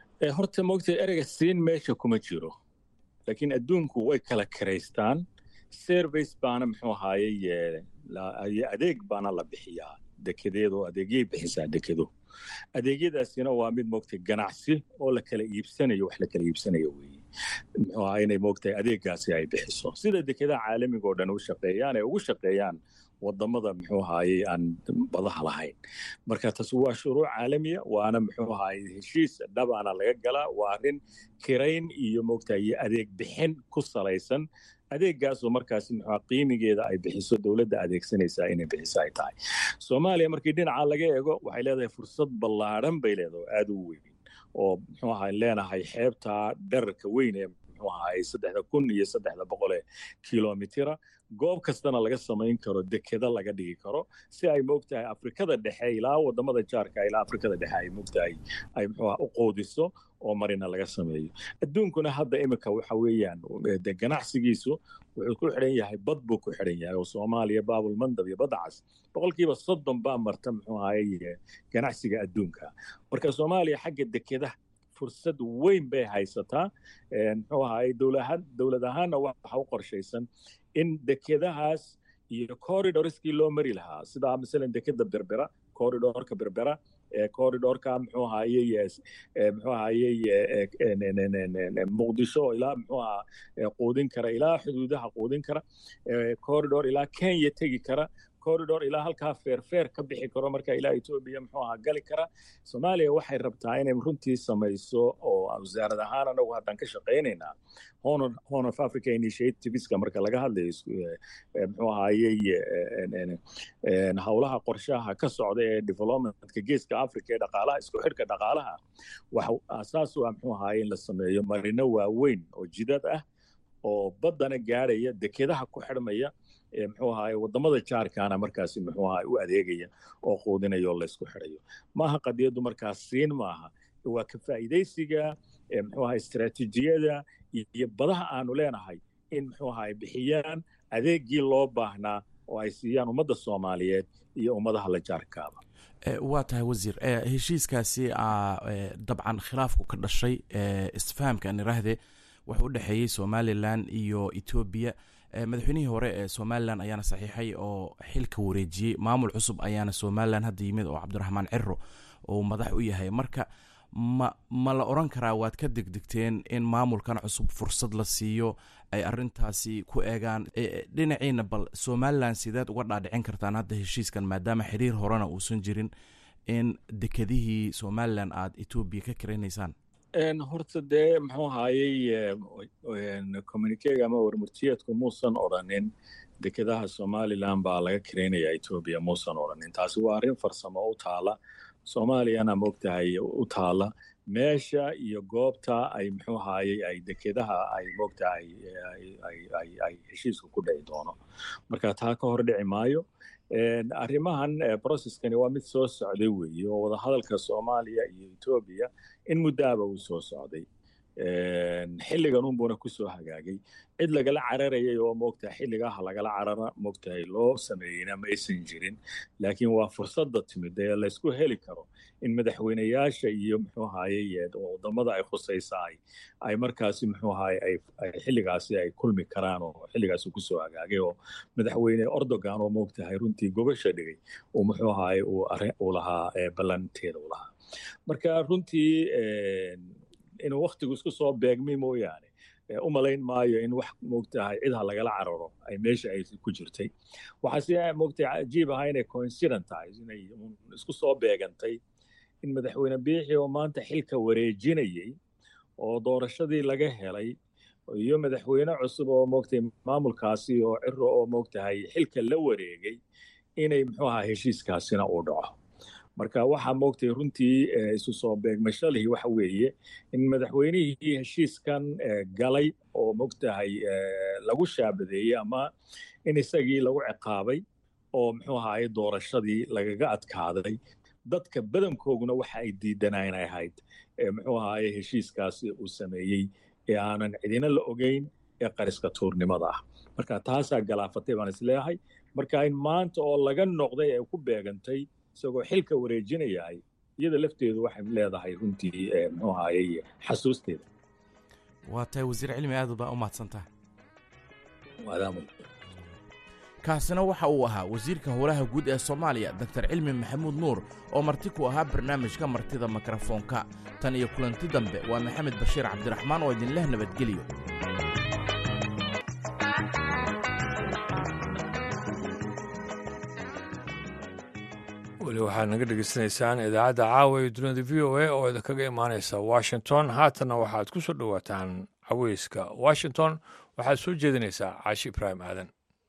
horta moogtay ereyga siin meesha kuma jiro laakiin adduunku way kala karaystaan service baana muxuu ahaayey adeeg baana la bixiyaa dekedeedoo adeegyay bixisaa dekedo adeegyadaasina waa mid moogtay ganacsi oo la kala iibsanayo wax la kala iibsanayo weeye muxuu ahaa inay moogtahay adeeggaasi ay bixiso sida dekedaha caalamiga oo dhan u shaqeeyaan ay ugu shaqeeyaan wadamada muxuu ahaayey aan badaha lahayn marka taas waa shuruuc caalamiya waana muxuu ahaayey heshiis dhabaana laga galaa waa arrin kirayn iyo moogtahay iyo adeeg bixin ku salaysan adeeggaasoo markaasi muxuu qiimigeeda ay bixiso dowladda adeegsanaysaa inay bixiso ay tahay soomaaliya markii dhinaca laga eego waxay leedahay fursad ballaadhan bay leedahay aad u weyn oo muxuu ahay leenahay xeebta dherarka weyn ee muxuu ahay saddexda kun iyo saddexda boqol ee kilomitira goob kastana laga samayn karo dekeda laga dhigi karo si ay moogtahay afrikada dhexe ilaa wadamada jaarka ilaa afrikada dhexe ay moogtahay ay muxuu u qoodiso oo marina laga sameeyo adduunkuna hadda imika waxa weeyaan de ganacsigiisu wuxuu ku xidhan yahay bad buu ku xidhan yahay oo soomaaliya baabul mandab iyo badda cas boqolkiiba soddon baa marta muxuu ahaye ganacsiga adduunka marka soomaaliya xagga dekedaha fursad weyn bay haysataa muxuu ahaye dowlad ahaanna waxa u qorshaysan in dekedahaas iyo corridorskii loo mari lahaa sida masalan dekeda berbera corridorka berbera corridorka muxuu ahaye muxuu ahaye muqdisho ilaa muxuu ahaa quudin kara ilaa xuduudaha quudin kara corridor ilaa kenya tegi kara corridor ilaa halkaa feerfeer ka bixi karo marka ilaa etoobiya muxuu ahaa gali kara soomaaliya waxay rabtaa inay runtii samayso oo wasaarad ahaan anagu haddaan ka shaqaynaynaa horn of africa initiativeska marka laga hadlayo muxuu ahaayey howlaha qorshaha ka socda ee developmentka geeska africa ee dhaqaalaha isku xidhka dhaqaalaha waxa asaas u ah muxuu ahaayey in la sameeyo marino waaweyn oo jidad ah oo baddana gaadhaya dekedaha ku xidhmaya muxuu ahaay wadamada jaarkaana markaasi muxuu ahaay u adeegaya oo quudinaya oo laysku xidhayo maaha qadiyaddu markaas siin maaha waa ka faa'iidaysiga muxuu ahaay istaraatiijiyada iyo badaha aanu leenahay in muxuu ahaay bixiyaan adeeggii loo baahnaa oo ay siiyaan ummadda soomaaliyeed iyo ummadaha la jaarkaaba waa tahay wasiir heshiiskaasi dabcan khilaafku ka dhashay isfahamka aan iraahde wuxuu u dhexeeyey somalilan iyo etoobiya madaxweynihii hore ee somalilan ayaana saxiixay oo xilka wareejiyey maamul cusub ayaana somalilan hadda yimid oo cabdiraxmaan ciro uu madax u yahay marka ma ma la odran karaa waad ka degdegteen in maamulkan cusub fursad la siiyo ay arintaasi ku eegaan dhinaciina bal somalilan sideed uga dhaadhicin kartaan hadda heshiiskan maadaama xiriir horena uusan jirin in dekedihii somalilan aada etoobiya ka karaynaysaan horta dee muxuu ahaayey communikega ama warmurtiyeedku muusan odhanin dekedaha somalilan baa laga karaynaya etoobiya muusan odhanin taasi waa arrin farsamo u taala soomaaliyana moogtahay u taala meesha iyo goobta ay muxuu ahaayey ay dekedaha ay moogtahay ay heshiisku ku dhici doono marka taa ka hor dhici maayo arrimahan processkani waa mid soo socday weeye oo wadahadalka soomaaliya iyo etoobiya in muddaaba uu soo socday xilligan unbuuna kusoo hagaagay cid lagala cararayay oo moogtahay xilligaha lagala carara moogtahay loo sameeyeyna ma aysan jirin laakiin waa fursadda timid ee laysku heli karo in madaxweyneyaasha iyo muxuu ahaayey wadamada ay khusaysaay ay markaasi muxuu ahaay ay xilligaasi ay kulmi karaan oo xilligaasi kusoo hagaagay oo madaxweyne ordogan oo moogtahay runtii gobasha dhigay uu muxuu ahaay uu lahaa ballanteeda u lahaa marka runtii inuu waktigu isku soo beegmay mooyaane u malayn maayo in wax moogtahay cidha lagala cararo ay meesha ay ku jirtay waxaase moogtahay cajiib ahaa inay coincident tahay inay isku soo beegantay in madaxweyne biixi oo maanta xilka wareejinayey oo doorashadii laga helay iyo madaxweyne cusub oo moogtahay maamulkaasi oo ciro oo moogtahay xilka la wareegay inay muxuu ahaa heshiiskaasina uu dhaco marka waxaa moogtay runtii isu soo beegmashalihii waxa weeye in madaxweynihii heshiiskan galay oo moogtahay lagu shaabadeeyey ama in isagii lagu ciqaabay oo muxuu ahaay doorashadii lagaga adkaaday dadka badankooguna waxa ay diidanaan ahayd muxuu ahaay heshiiskaasi uu sameeyey ee aanan cidina la ogeyn ee qariska tuurnimada ah marka taasaa galaafatay baan isleeyahay marka in maanta oo laga noqday ay ku beegantay isagoo xilka wareejinayahay iyada lafteedu waxay leedahay runtii muxuu ahaayey xasuusteeda waa tahay wasiir cilmi aad baa u mahadsantaha maadaama kaasina waxa uu ahaa wasiirka howlaha guud ee soomaaliya doktar cilmi maxamuud nuur oo marti ku ahaa barnaamijka martida mikrofoonka tan iyo kulanti dambe waa maxamed bashiir cabdiraxmaan oo idinleh nabadgeliyo weli waxaad naga dhegeysanaysaan idaacadda caawa ee dunida v o a oo idinkaga imaanaysa washington haatanna waxaad ku soo dhowaataan caweyska washington waxaad soo jeedinaysaa caashi ibraahim aadan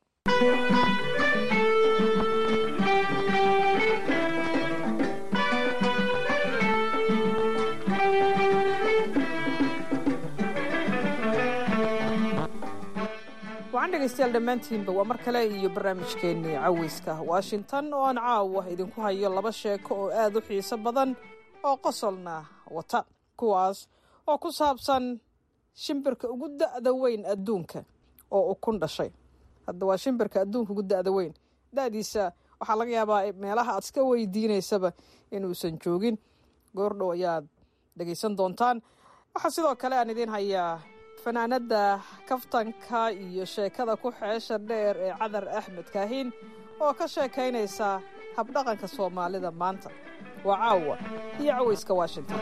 waxaan dhegaystayaal dhammaantiinba waa mar kale iyo barnaamijkeennii caweyska washington oo aan caawa idinku hayo laba sheeko oo aad u xiiso badan oo qosolna wata kuwaas oo ku saabsan shimbirka ugu da'da weyn adduunka oo ukun dhashay hadda waa shimbirka adduunka ugu da'da weyn da'diisa waxaa laga yaabaa meelaha aad iska weydiinaysaba inuusan joogin goordhow ayaad dhegaysan doontaan waxaa sidoo kale aan idiin hayaa fanaanada kaftanka iyo sheekada ku xeesha dheer ee cadar axmed kaahiin oo ka sheekaynaysa habdhaqanka soomaalida maanta waa caawa iyo caweyska washington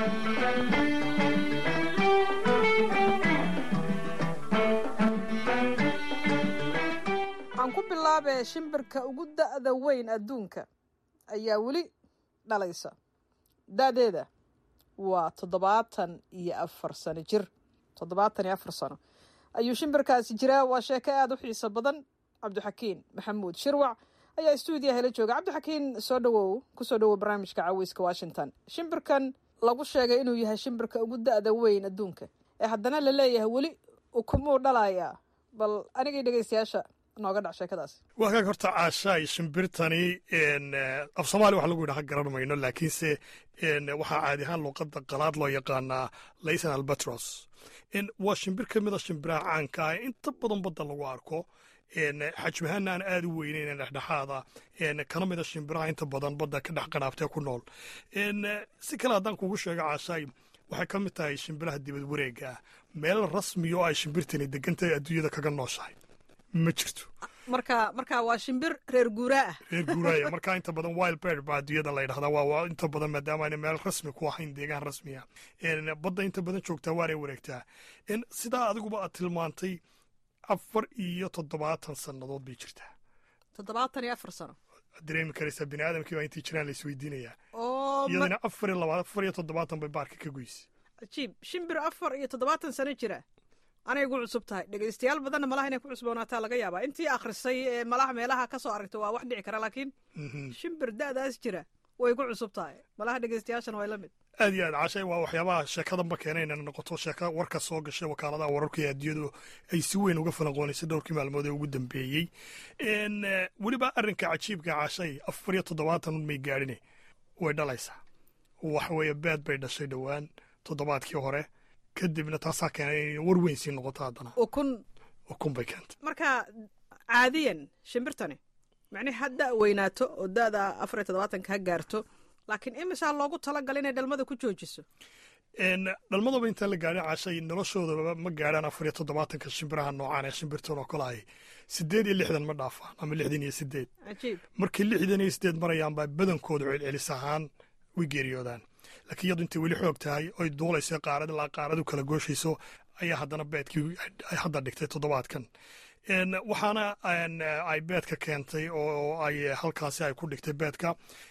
waxaan ku bilaabee shimbirka ugu da'da weyn adduunka ayaa weli dhalaysa da'deeda waa toddobaatan iyo afar sano jir toddobaatan iyo afar sano ayuu shimbirkaasi jiraa waa sheeko aada u xiiso badan cabdixakiin maxamuud shirwac ayaa stuudiyaha la jooga cabdixakiin soo dhawow kusoo dhawow barnaamijka caweyska washington shimbirkan lagu sheegay inuu yahay shimbirka ugu da'da weyn adduunka ee haddana la leeyahay weli ukumuu dhalayaa bal anigii dhegaystayaasha nooga dhac sheekadaasi waa kaag horta caashaay shimbirtani af soomaaliya waxa lagu yidhaha garan mayno laakiinse waxaa caadi ahaan luuqadda qalaad loo yaqaanaa laysan albatros waa shimbir ka mida shimbiraha caanka ah inta badan badda lagu arko xajmahaana aan aada u weyneyn dhexdhexaada kana mida shimbiraha inta badan badda ka dhex qanaabtee ku nool si kale haddaan kugu sheego caashaay waxay ka mid tahay shimbiraha dibad wareega ah meel rasmiya oo ay shimbirtani degantahay adduunyada kaga nooshahay ma jirto marka marka waa shimbir reer guuraa ah reer guuraaya marka inta badan wild bird baa adduunyada la yidhahdaa waa inta badan maadaama ayna meel rasmi ku ahayn deegaan rasmiya badda inta badan joogtaa waanay wareegtaa sidaa adiguba aad tilmaantay afar iyo toddobaatan sannadood bay jirtaa toddobaatan iyo afar sano dareemi karaysaa bini aadamkii baa intay jiraan la isweydiinayaa oo iyadana afar iyo laba afar iyo toddobaatan bay baarka ka goysay cajiib shimbir afar iyo toddobaatan sano jira anay gu cusub tahay dhegaystayaal badanna malaha inay ku cusboonaataa laga yaabaa intii akhrisay ee malaha meelaha ka soo aragta waa wax dhici kara laakiin shimbir da'daas jira way ku cusub tahay malaha dhegaystayaashana way la mid aad iyo aad cashay waa waxyaabaha sheekadanba keena inay noqoto sheeka warka soo gashay wakaaladaha wararka ee adduunyadu ay si weyn uga falanqoonaysay dhowrkii maalmood ee ugu dambeeyey weliba arrinka cajiibka cashay afar iyo toddobaatan un may gaadhine way dhalaysaa waxa weeye beed bay dhashay dhowaan toddobaadkii hore kadibna taasaa keenay inay war weyn sii noqoto haddana ukun ukun bay keentay marka caadiyan shimbirtani macnihi ha da' weynaato oo da'da afar iyo toddobaatanka ha gaarto laakiin imisaa loogu talagalay inay dhalmada ku joojiso dhalmadaba intaan la gaadhin cashay noloshoodaba ma gaadhaan afar iyo toddobaatanka shimbiraha noocaan ee shimbirtan oo kale ahay siddeed iyo lixdan ma dhaafaan ama lixdan iyo siddeed cajiib markii lixdan iyo siddeed marayaan baa badankooda celcelis ahaan way geeriyoodaan laakiin iyadu intay weli xoog tahay oy duulayso qaarad ilaa qaarad u kala gooshayso ayaa haddana beedkii ay hadda dhigtay toddobaadkan waxaana ay beedka keentay oo ay halkaasi ay ku dhigtay beedka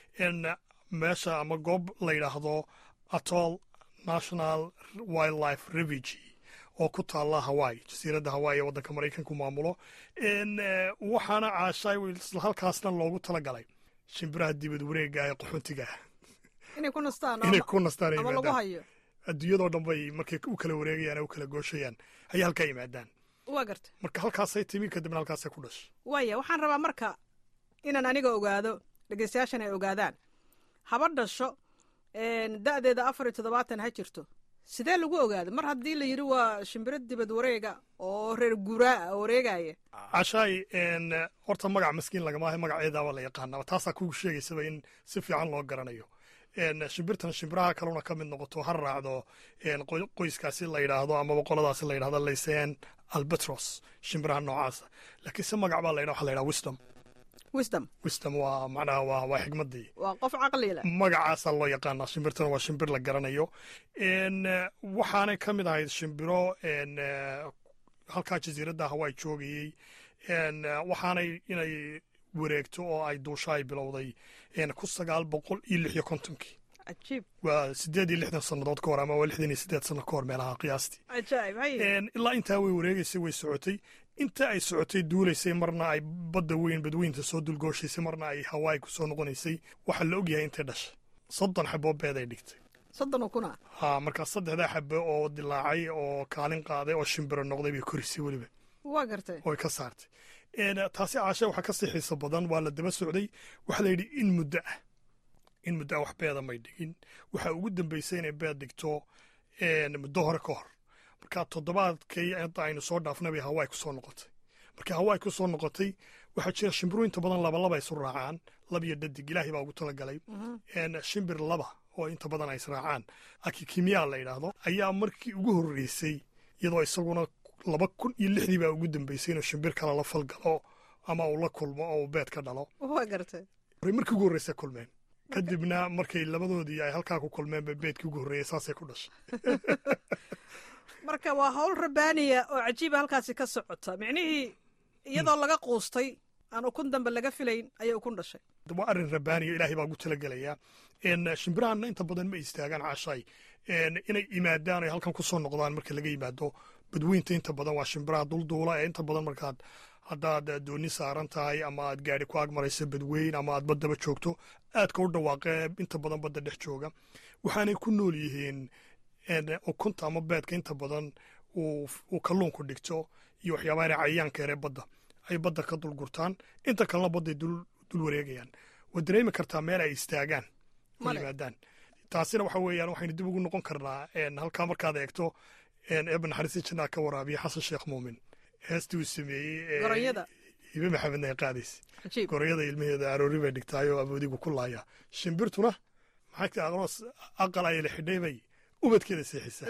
meesha ama goob la yidhaahdo atol national wildlife refugy oo ku taalla hawaii jasiiradda hawaii ee waddanka maraykanku maamulo waxaana caashay halkaasna loogu talagalay shimbiraha dibad wareega ee qaxoontiga ah inay ku nastaan inay ku nastaan ama lagu hayo adduunyadoo dhan bay markay u kala wareegayaan u kala gooshayaan ayay halkaa yimaadaan waa garta marka halkaasay timi kadibna halkaasay ku dhashay waaya waxaan rabaa marka inaan aniga ogaado dhegeystayaashan ay ogaadaan haba dhasho da'deeda afar iyo toddobaatan ha jirto sidee lagu ogaada mar haddii la yidhi waa shimbiro dibad wareega oo reer guuraa wareegaya cashaay horta magac maskiin lagama ahay magaceedaaba la yaqaanaa taasaa kugu sheegaysaba in si fiican loo garanayo shimbirtan shimbiraha kaluna ka mid noqoto ha raacdo qoyskaasi la yidhaahdo amaba qoladaasi la yidhahdo laysen albatros shimbiraha noocaasa laakiin se magac baa la yidhaha waxa la yidhaha wisdom wisdom wisdom waa macnaha waa waa xigmadii waa qof caqli leh magacaasaa loo yaqaanaa shimbirtana waa shimbir la garanayo waxaanay ka mid ahayd shimbiro halkaa jasiiradda hawaii joogayey waxaanay inay wareegto oo ay duusho ay bilowday ku sagaal boqol iyo lix iyo kontonkii cajiib waa sideed iyo lixdan sannadood ka hor ama waa lixdan iyo sideed sanno ka hor meelaha qiyaastii cajaa'ib haye ilaa intaa way wareegaysay way socotay inta ay socotay duulaysay marna ay badda weyn badweynta soo dulgooshaysay marna ay hawaii ku soo noqonaysay waxaa la ogyahay intay dhashay soddon xaboo beed ay dhigtay soddon oo kuna ha markaa saddexdaa xabe oo dilaacay oo kaalin qaaday oo shimbiro noqday bay korisay weliba waa gartay oy ka saartay taasi caashe waxaa ka sii xiiso badan waa la daba socday waxaa la yidhi in muddo ah in muddo ah wax beeda may dhigin waxaa ugu dambaysay inay beed dhigto muddo hore ka hor marka toddobaadkay hadda aynu soo dhaafnay bay hawaii ku soo noqotay marka hawaii ku soo noqotay waxaa jira shimbiru inta badan labalaba isu raacaan lab iyo dhadig ilaahay baa ugu talagalay shimbir laba oo inta badan ay israacaan akikimiya la yidhaahdo ayaa markii ugu horreysay iyadoo isaguna laba kun iyo lixdii baa ugu dambeysay inuu shimbir kale la falgalo ama uu la kulmo oo uu beed ka dhalo waa gartay markii ugu horreysay kulmeen kadibna markay labadoodii ay halkaa ku kulmeen ba beedkii ugu horreeyay saasay ku dhashay marka waa hawl rabaaniya oo cajiiba halkaasi ka socota micnihii iyadoo laga quustay aan ukun dambe laga filayn ayay ukun dhashay waa arrin rabaaniya ilaahay baa ugu talagelayaa shimbirahanna inta badan ma istaagaan cashay inay imaadaan ay halkan ku soo noqdaan marka laga yimaado badweynta inta badan waa shimbiraha dulduula ee inta badan markaad haddaad dooni saaran tahay ama aad gaari ku agmarayso badweyn ama aad baddaba joogto aadka u dhawaaqee inta badan badda dhex jooga waxaanay ku nool yihiin ukunta ama beedka inta badan uu kalluunku dhigto iyo waxyaabaha inay cayayaanka yaree badda ay badda ka dul gurtaan inta kalena badday dul wareegayaan waad dareemi kartaa meel ay istaagaan ku yimaadaan taasina waxa weeyaan waxaynu dib ugu noqon karnaa halkaa markaad eegto eeba naxariista jannaa ka waraabiya xasan sheekh muumin heestii uu sameeyey hibe maxamedna ay qaadaysa gorayada ilmaheeda aroori bay dhigtaay oo awoodigu ku laaya shimbirtuna maxay aqroos aqal ay la xidhay bay ubadkeeda seexisaa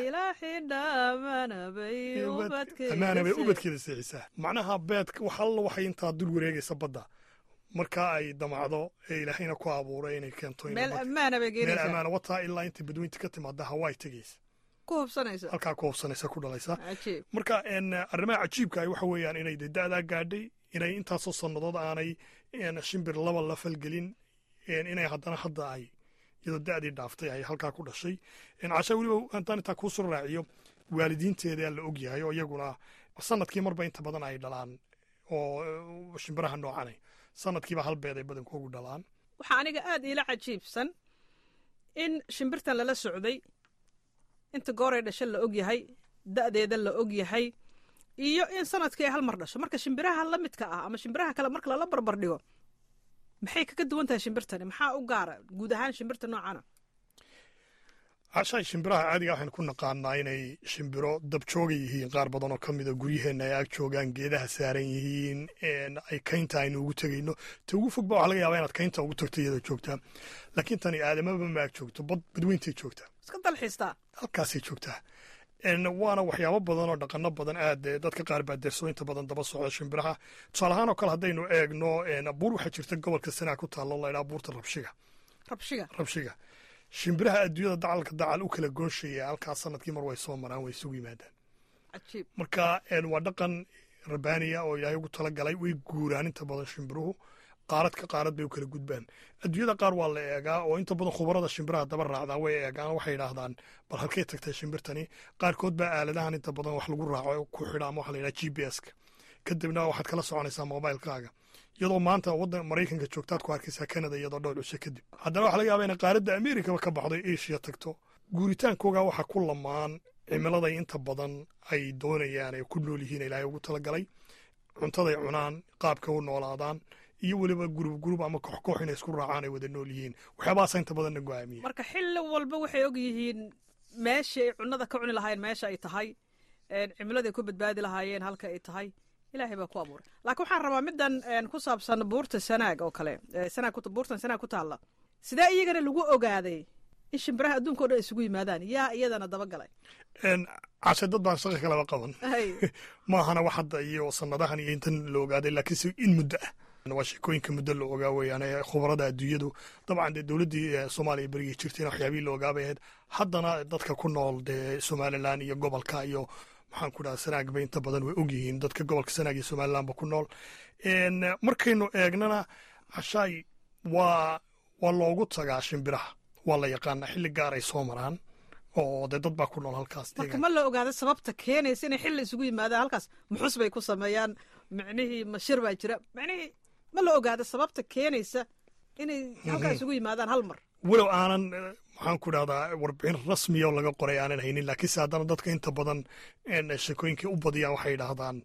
amaana bay ubadkeeda seexisaa macnaha beedka wax alla waxay intaa dul wareegaysa badda markaa ay damacdo ee ilaahayna ku abuuray inay keento meel ammaana bay meel ammaana wataa ilaa intay badweynta ka timaada hawaii tegaysa ku hubsanaysa halkaa ku hubsanaysa ku dhalaysa cajiib marka arrimaha cajiibka ah waxa weeyaan inay de da'daa gaadhay inay intaasoo sannadood aanay shimbir laba la falgelin inay haddana hadda ay iyadoo da'dii dhaaftay ay halkaa ku dhashay casha weliba haddaan intaa kuu soo raaciyo waalidiinteedaa la og yahay oo iyaguna sanadkii marba inta badan ay dhalaan oo shimbiraha noocanay sanadkiiba hal beed ay badankoogu dhalaan waxaa aniga aad iila cajiibsan in shimbirtan lala socday inta gooray dhasho la og yahay da'deeda la og yahay iyo in sanadkii ay hal mar dhasho marka shimbiraha la midka ah ama shimbiraha kale marka lala barbar dhigo maxay kaga duwan tahay shimbirtani maxaa u gaara guud ahaan shimbirta noocana cashaay shimbiraha caadiga waxaynu ku naqaanaa inay shimbiro dabjooga yihiin qaar badan oo ka mida guryaheenna ay ag joogaan geedaha saaran yihiin ay kaynta aynu ugu tegayno ta ugu fogba waxa laga yaabaa inaad kaynta ugu tagto iyadoo joogtaa laakiin tani aadamaba ma ag joogto bad badweyntay joogtaa iska dalxiistaa halkaasay joogtaa waana waxyaabo badan oo dhaqano badan aad dadka qaar baa derso inta badan daba socda shimbiraha tusaale ahaan oo kale haddaynu eegno buur waxaa jirta gobolka sanaa ku taalo laydhaa buurta rabshiga rabshiga rabshiga shimbiraha adduunyada dacalka dacal u kala goonshaya halkaas sanadkii mar way soo maraan way isugu yimaadaan cajiib marka waa dhaqan rabaaniya oo ilaahay ugu talagalay way guuraan inta badan shimbiruhu qaarad ka qaarad bay u kala gudbaan adduunyada qaar waa la eegaa oo inta badan khubarada shimbiraha daba raacdaa way eegaan waxay yidhaahdaan bal halkay tagtay shimbirtani qaarkood baa aaladahan inta badan wax lagu raaco ku xidha ama waxa la yidhaha g b s ka kadibna waxaad kala soconaysaa mobilkaaga iyadoo maanta waddan maraykanka joogtaad ku arkaysaa canada iyadoo dhowr cisho kadib haddana waxa laga yaaba inay qaaradda amerikaba ka baxday asia tagto guuritaankooga waxaa ku lamaan cimiladay inta badan ay doonayaan ay ku nool yihiin ilaahay ugu talagalay cuntaday cunaan qaabka u noolaadaan iyo weliba gurub gurub ama koox koox inay isku raacaan ay wada nool yihiin waxyaabahaasa inta badanna go'aamiya marka xilli walba waxay og yihiin meeshii ay cunnada ka cuni lahaayeen meesha ay tahay cimiladay ku badbaadi lahaayeen halka ay tahay ilaahay baa ku abuuray laakiin waxaan rabaa middan ku saabsan buurta sanaag oo kale sanaag buurtan sanaag ku taalla sidee iyagana lagu ogaaday in shimbiraha adduunka o dhan isugu yimaadaan yaa iyadana dabagalay cashe dad baan shaqa kalaba qaban maahana wax hadda iyo sanadahan iyo intan la ogaaday laakiinse in muddo ah waa sheekooyinka muddo la ogaa weeyaan khubarada adduunyadu dabcan dee dowladdii soomaaliya berigii jirtayna waxyaabihii la ogaabay ahayd haddana dadka ku nool dee somalilan iyo gobolka iyo maxaan ku dhaha sanaagba inta badan way ogyihiin dadka gobolka sanaag iyo somalilanba ku nool markaynu eegnana cashaay waa waa loogu tagaa shimbiraha waa la yaqaanaa xilli gaar ay soo maraan oo dee dad baa ku nool halkaas marka ma la ogaada sababta keenaysa inay xilli isugu yimaadaan halkaas muxus bay ku sameeyaan micnihii mashir baa jira micnihii ma la ogaada sababta keenaysa inay halkaa isugu yimaadaan hal mar walow aanan maxaan ku dhahdaa warbixin rasmiya oo laga qoray aanan haynin laakiinse haddana dadka inta badan sheekooyinkii u badiyaan waxay yidhaahdaan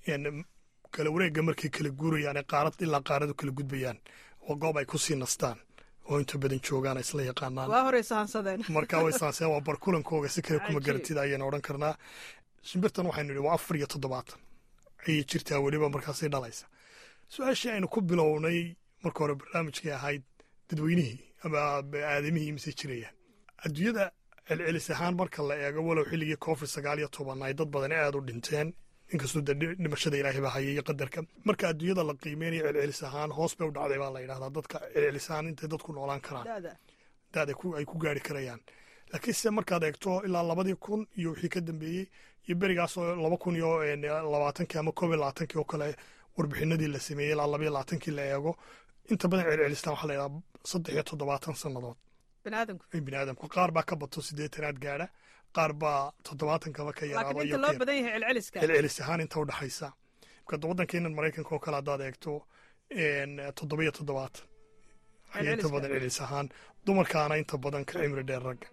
kala wareegga markay kala guurayaan ee qaarad ilaa qaaradu kala gudbayaan oo goob ay ku sii nastaan oo inta badan joogaan isla yaqaanaan waa horey sahansadeen marka way sahansadeen waa barkulankooga si kale kuma garantida ayayna odhan karnaa shimbirtan waxaynu idhi waa afar iyo toddobaatan ayay jirtaa weliba markaasay dhalaysa su-aashii aynu ku bilownay marka hore barnaamijkay ahayd dadweynihii ama aadamihii mise jirayaan adduunyada celcelis ahaan marka la eego walow xilligii covid sagaal iyo toban ay dad badan aad u dhinteen inkastoo de dhimashada ilaahay baa hayay iyo qadarka marka adduunyada la qiimeynayo celcelis ahaan hoos bay u dhacday baa la yidhahdaa dadka celcelis ahaan intay dadku noolaan karaan daad ay ku gaari karayaan laakiinse markaad eegto ilaa labadii kun iyo wixii ka dambeeyey iyo berigaasoo laba kun iyo labaatankii ama koob iyo labaatankii oo kale warbixinadii la sameeyey ilaa labaiyo labaatankii la eego inta badan celcelistaan waxaa la yidhaha saddex iyo toddobaatan sannadood biniaadamku qaar baa ka bato siddeetanaad gaadha qaar baa toddobaatankaa ka yaraadacelcelis ahaan inta udhaxaysa marka waddankeenan maraykanka oo kale haddaad eegto toddoba iyo toddobaatan ayaa inta badan celcelis ahaan dumarkaana inta badan ka cimri dheer ragga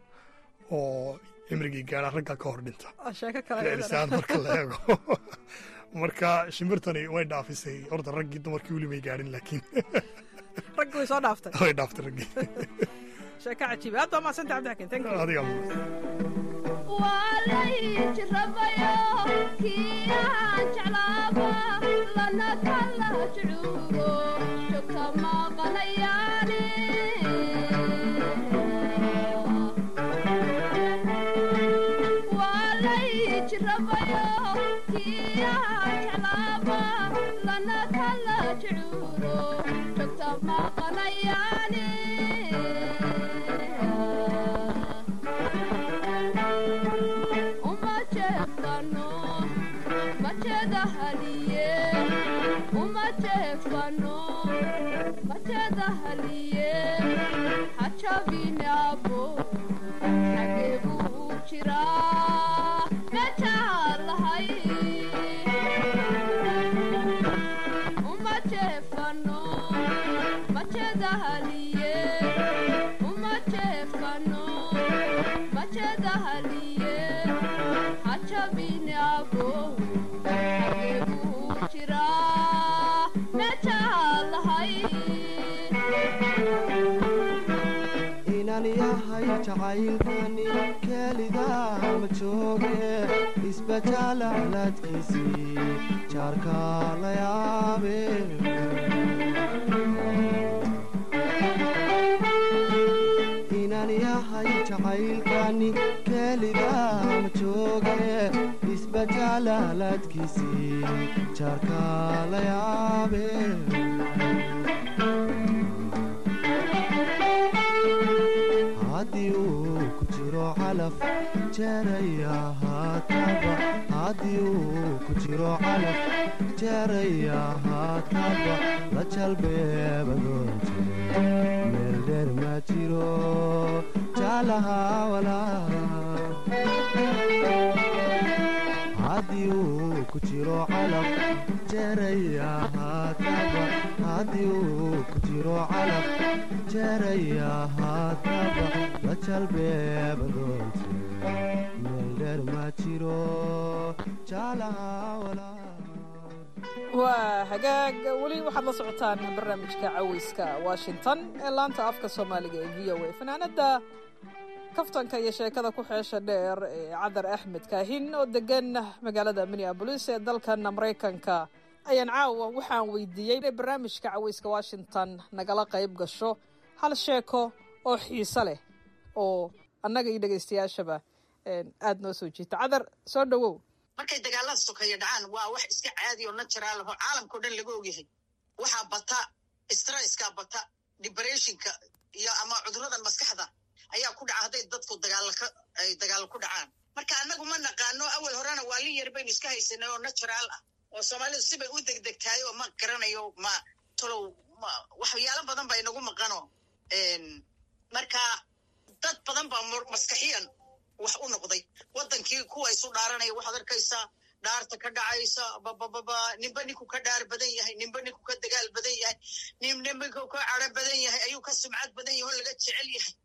oo cimrigii gaadha ragga ka hor dhinta celcelis ahaan marka la eego marka shimbirtani way dhaafisay horta raggii dumarkii weli may gaadhin laakiin raggi way soo dhaaftay way dhaaftay raggii sheeka cajiiba aad baa mahadsanta cabdixakiin thank you adiga walayjirabayo kiyaan jeclaaba lana kala jucuuro joogta maqanayaane walayjirabayo kiyaan jeclaaba lana kala jucuuro joogta maqanayaane hajabinabo xageebu jiraa mejaalahay uma jeefano majedahaliye uma jeefano majedahaliye hajabinabo xageebu jiraa mejaalahay inaan yahay jacaylkani keeligaa ma jooge isbajaalaaladkiisii jaarka la yaabe inaan yahay jacaylkani keeligaa ma jooge isbajaalaaladkiisii jaarka la yaabe haddii uu ku jiro calaf jeeraya haataba haddii uu ku jiro calaf jeeraya haataba la jalbeebadoonte meel dheer ma jiro jaalaha walaa haddii uu ku jiro calaf jeeraya haataba haddii uu ku jiro calaf jeeraya haataba la jalbeebadoonte meel dheer ma jiro jaalaha walaa waa hagaag weli waxaad la socotaan barnaamijka caweyska washington ee laanta afka soomaaliga ee v o a fanaanada kaftanka iyo sheekada ku xeesha dheer ee cadar axmed kaahin oo degan magaalada minneabolis ee dalkan maraykanka ayaan caawa waxaan weydiiyey inay barnaamijka caweyska washington nagala qayb gasho hal sheeko oo xiise leh oo annaga iyo dhegaystayaashaba aada noo soo jiita cadar soo dhowow markay dagaalada sokeeya dhacaan waa wax iska caadi oo natural aho caalamkao dhan laga ogyahay waxaa bata stresska bata depressionka iyo ama cuduradan maskaxda ayaa ku dhaca hadday dadku dagaalka ay dagaal ku dhacaan marka annagu ma naqaano awal horena waa lin yar baynu iska haysanay oo natural ah oo soomaalidu sibay u degdegtahay oo ma garanayo ma tolow ma waxyaalo badan baa inagu maqano marka dad badan baa maskaxiyan wax u noqday wadankii kuwa isu dhaaranaya waxaad arkaysaa dhaarta ka dhacaysa babababa ninba ninku ka dhaar badan yahay ninba ninku ka dagaal badan yahay nin ninku ka caro badan yahay ayuu ka sumcad badan yahay oo laga jecel yahay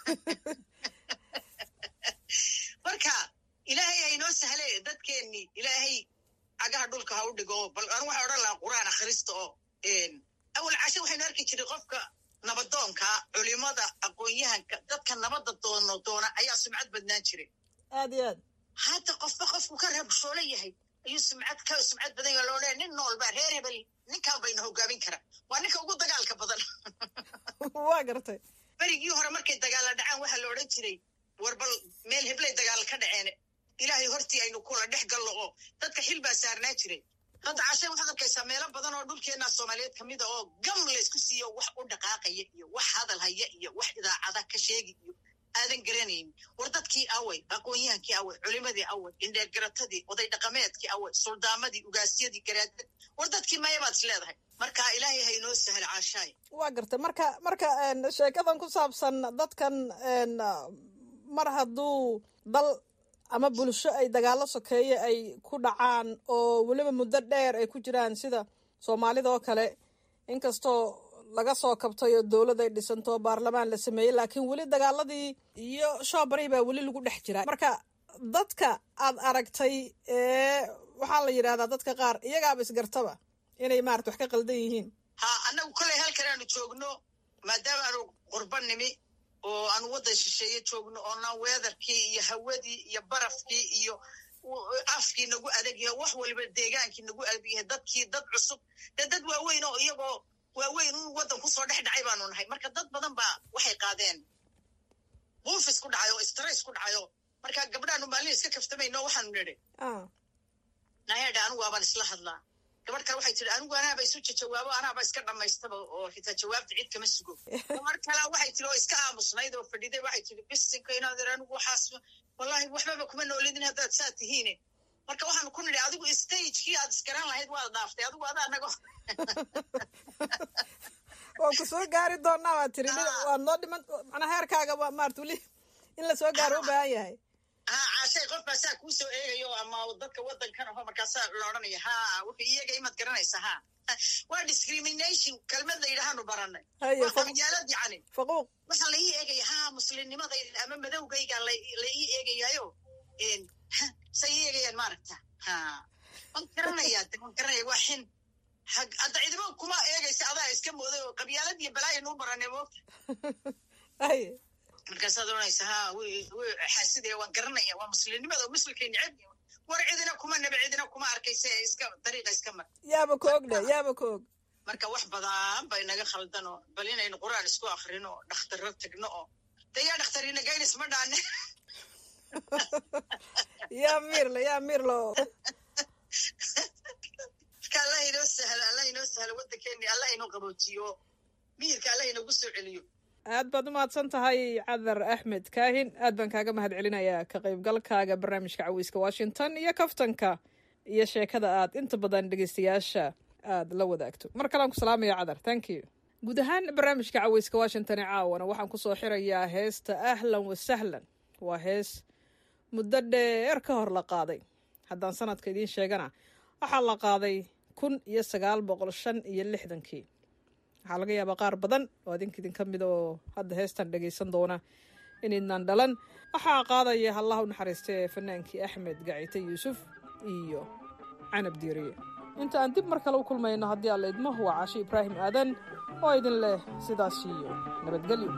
marka ilaahay haynoo sahle dadkeennii ilaahay cagaha dhulka ha u dhigo bal anu waxaa odhan lahaa qur'aan akhrista oo awal cashe waxaynu arki jiray qofka nabadoonka culimada aqoon-yahanka dadka nabadda doono doona ayaa sumcad badnaan jiray aad iyo aad hadda qofba qofku ka rabshoolo yahay ayuu sumcad ka sumcad badan yahay loo leeya nin noolba reer hebel ninkaa bayna hogaamin kara waa ninka ugu dagaalka badan waa gartay berigii hore markay dagaalla dhacaan waxaa la odhan jiray war bal meel heblay dagaal ka dhaceen ilaahay hortii aynu kula dhex gallo oo dadka xil baa saarnaa jiray hadda cashe waxaad arkaysaa meelo badan oo dhulkeenna soomaaliyeed ka mid a oo gam laysku siiyo wax u dhaqaaqaya iyo wax hadal haya iyo wax idaacada ka sheegi iyo aadan garanaynin war dadkii away aqoon-yahankii away culimadii away indheergaratadii oday dhaqameedkii away suldaamadii ugaasyadii garaadad war dadkii maya baad is leedahay marka ilaahay haynoo sahal caashaay waa gartay marka marka sheekadan ku saabsan dadkan mar hadduu dal ama bulsho ay dagaallo sokeeye ay ku dhacaan oo weliba muddo dheer ay ku jiraan sida soomaalida oo kale inkastoo laga soo kabtay oo dowlad ay dhisanto oo baarlamaan la sameeyey laakiin weli dagaaladii iyo shoobaray baa weli lagu dhex jiraa marka dadka aad aragtay ee waxaa la yidhahdaa dadka qaar iyagaaba isgartaba inay maarata wax ka qaldan yihiin ha annagu koley halkan aanu joogno maadaama aanu qurba nimi oo aanu waddan shisheeye joogno oona weedarkii iyo hawadii iyo barafkii iyo afkii nagu adag yahay wax waliba deegaankii nagu adag yahay dadkii dad cusub dee dad waaweyn oo iyagoo waaweyn un waddan kusoo dhex dhacay baanu nahay marka dad badan baa waxay qaadeen buufis ku dhacayo stress ku dhacayo marka gabdhaanu maalin iska kaftamayno waxaanu nidhi nayadha anigu waabaan isla hadlaa gabadh kale waxay tihi anigu anaaba isu jawaabo anaaba iska dhammaystaba oo xitaa jawaabta cid kama sugo gabadh kale waxay tihi oo iska aamusnayd oo fadhiday waxay tihi bisinka inaad ir anigu waxaas wallahi waxbaba kuma noolidin haddaad saa tihiine marka waxaanu ku nidhi adigu stagekii aad iskaran lahayd waad dhaaftay adigu adaa nago waan ku soo gaari doonaa waa tiri waad noo dhiman macnaa heerkaaga waa maarata weli in la soo gaaro u baahan yahay ha caashay qof baa saa kuu soo eegayo ama dadka waddankan aho markaasaa la odhanaya ha wuxuu iyaga imaad garanaysa ha waa discrimination kelmad la yidhaahanu baranay waa qabyaalad yacni faquuq waxaa la ii eegaya ha muslimnimadayda ama madowgayga la ii eegayayo say ii eegayaan maaragta ha waan garanayaa de waan garanaya waa xin hadda ciidamo kuma eegaysa adaa iska mooday oo qabyaalad iyo balaayan u baranay moogta markaasaad oranaysa ha xaasidaya waan garanaya waa muslimnimada oo muslimkay neceb war cidina kuma nebe cidina kuma arkaysa iska dariiqa iska mar yaaba ka og dhe yaaba ka og marka wax badan bay naga khaldan oo bal inaynu qur-aan isku akrino oo dhakhtarro tagno oo de yaa dhakhtarina gaynis ma dhaane yaa miirle yaa miirlo marka allah inoo sahlo allah inoo sahlo waddankeeni allah inoo qaboojiyo miyirka allah inoogu soo celiyo aad baad u mahadsan tahay cadar axmed kaahin aad baan kaaga mahad celinayaa ka qaybgalkaaga barnaamijka cawiiska washington iyo kaftanka iyo sheekada aad inta badan dhegeystayaasha aad la wadaagto mar kalean ku salaamaya cadar thank you guud ahaan barnaamijka cawiiska washington ee caawana waxaan kusoo xirayaa heesta ahlan wasahlan waa hees muddo dheer ka hor la qaaday haddaan sanadka idiin sheegana waxaa la qaaday kun iyo sagaal boqol shan iyo lixdankii waxaa laga yaabaa qaar badan oo adink idinka mid oo hadda heestan dhegaysan doona inaydnaan dhalan waxaa qaadaya hallaha u naxariista ee fanaankii axmed gacite yuusuf iyo canab diiriye inta aan dib mar kale u kulmayno haddii alla idmo waa caashi ibraahim aadan oo idin leh sidaas iyo nabadgelyo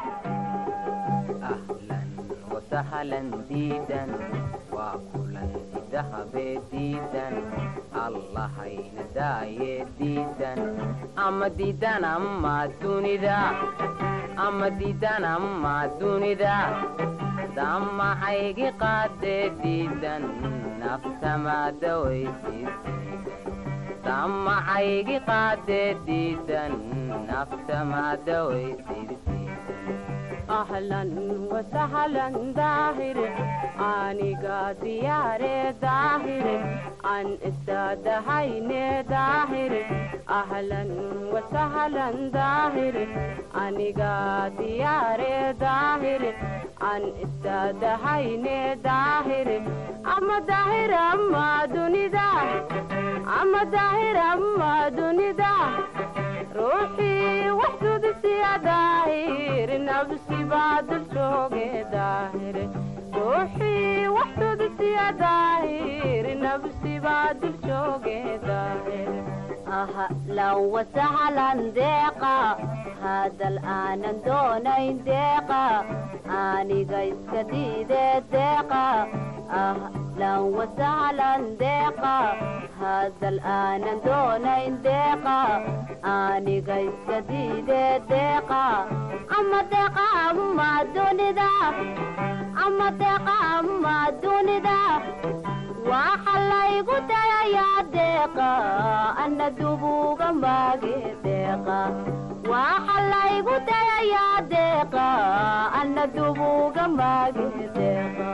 وسهلا ديدا وكلا ذهب ديدا الله ينداي ديدا أما ديدا أما دونيدا ama diidan ama dunida damaxaygi qaadee diidan naftamadawaysid damaxaygi qaadee diidan naftamadawaysid ahlan wasahlan daahir aniga diyaare daahir an istadahayne daahir ahlan wasahlan daahir aniga diyaare daahir an istadahayne daahir ama daahir ama dunida ama daahir ama dunida ruuxii wax sudisiya daahir nafsi baa dul jooge daahir ruuxii wax sudisiya daahir nafsi baa dul jooge daahir ahlan wasahlan deeqa hadal aanan doonayn deeqa aniga iska diide deeqa ahlan wasahlan deeqa hadal aanan doonayn deeqa aniga iska diide deeqa ama deeqa ama dunida ama deeqa ama dunida waxa laygu dayayaa deeqa ana dubuga maage deeqa waxa laygu dayayaa deeqa ana dubuga maage deeqa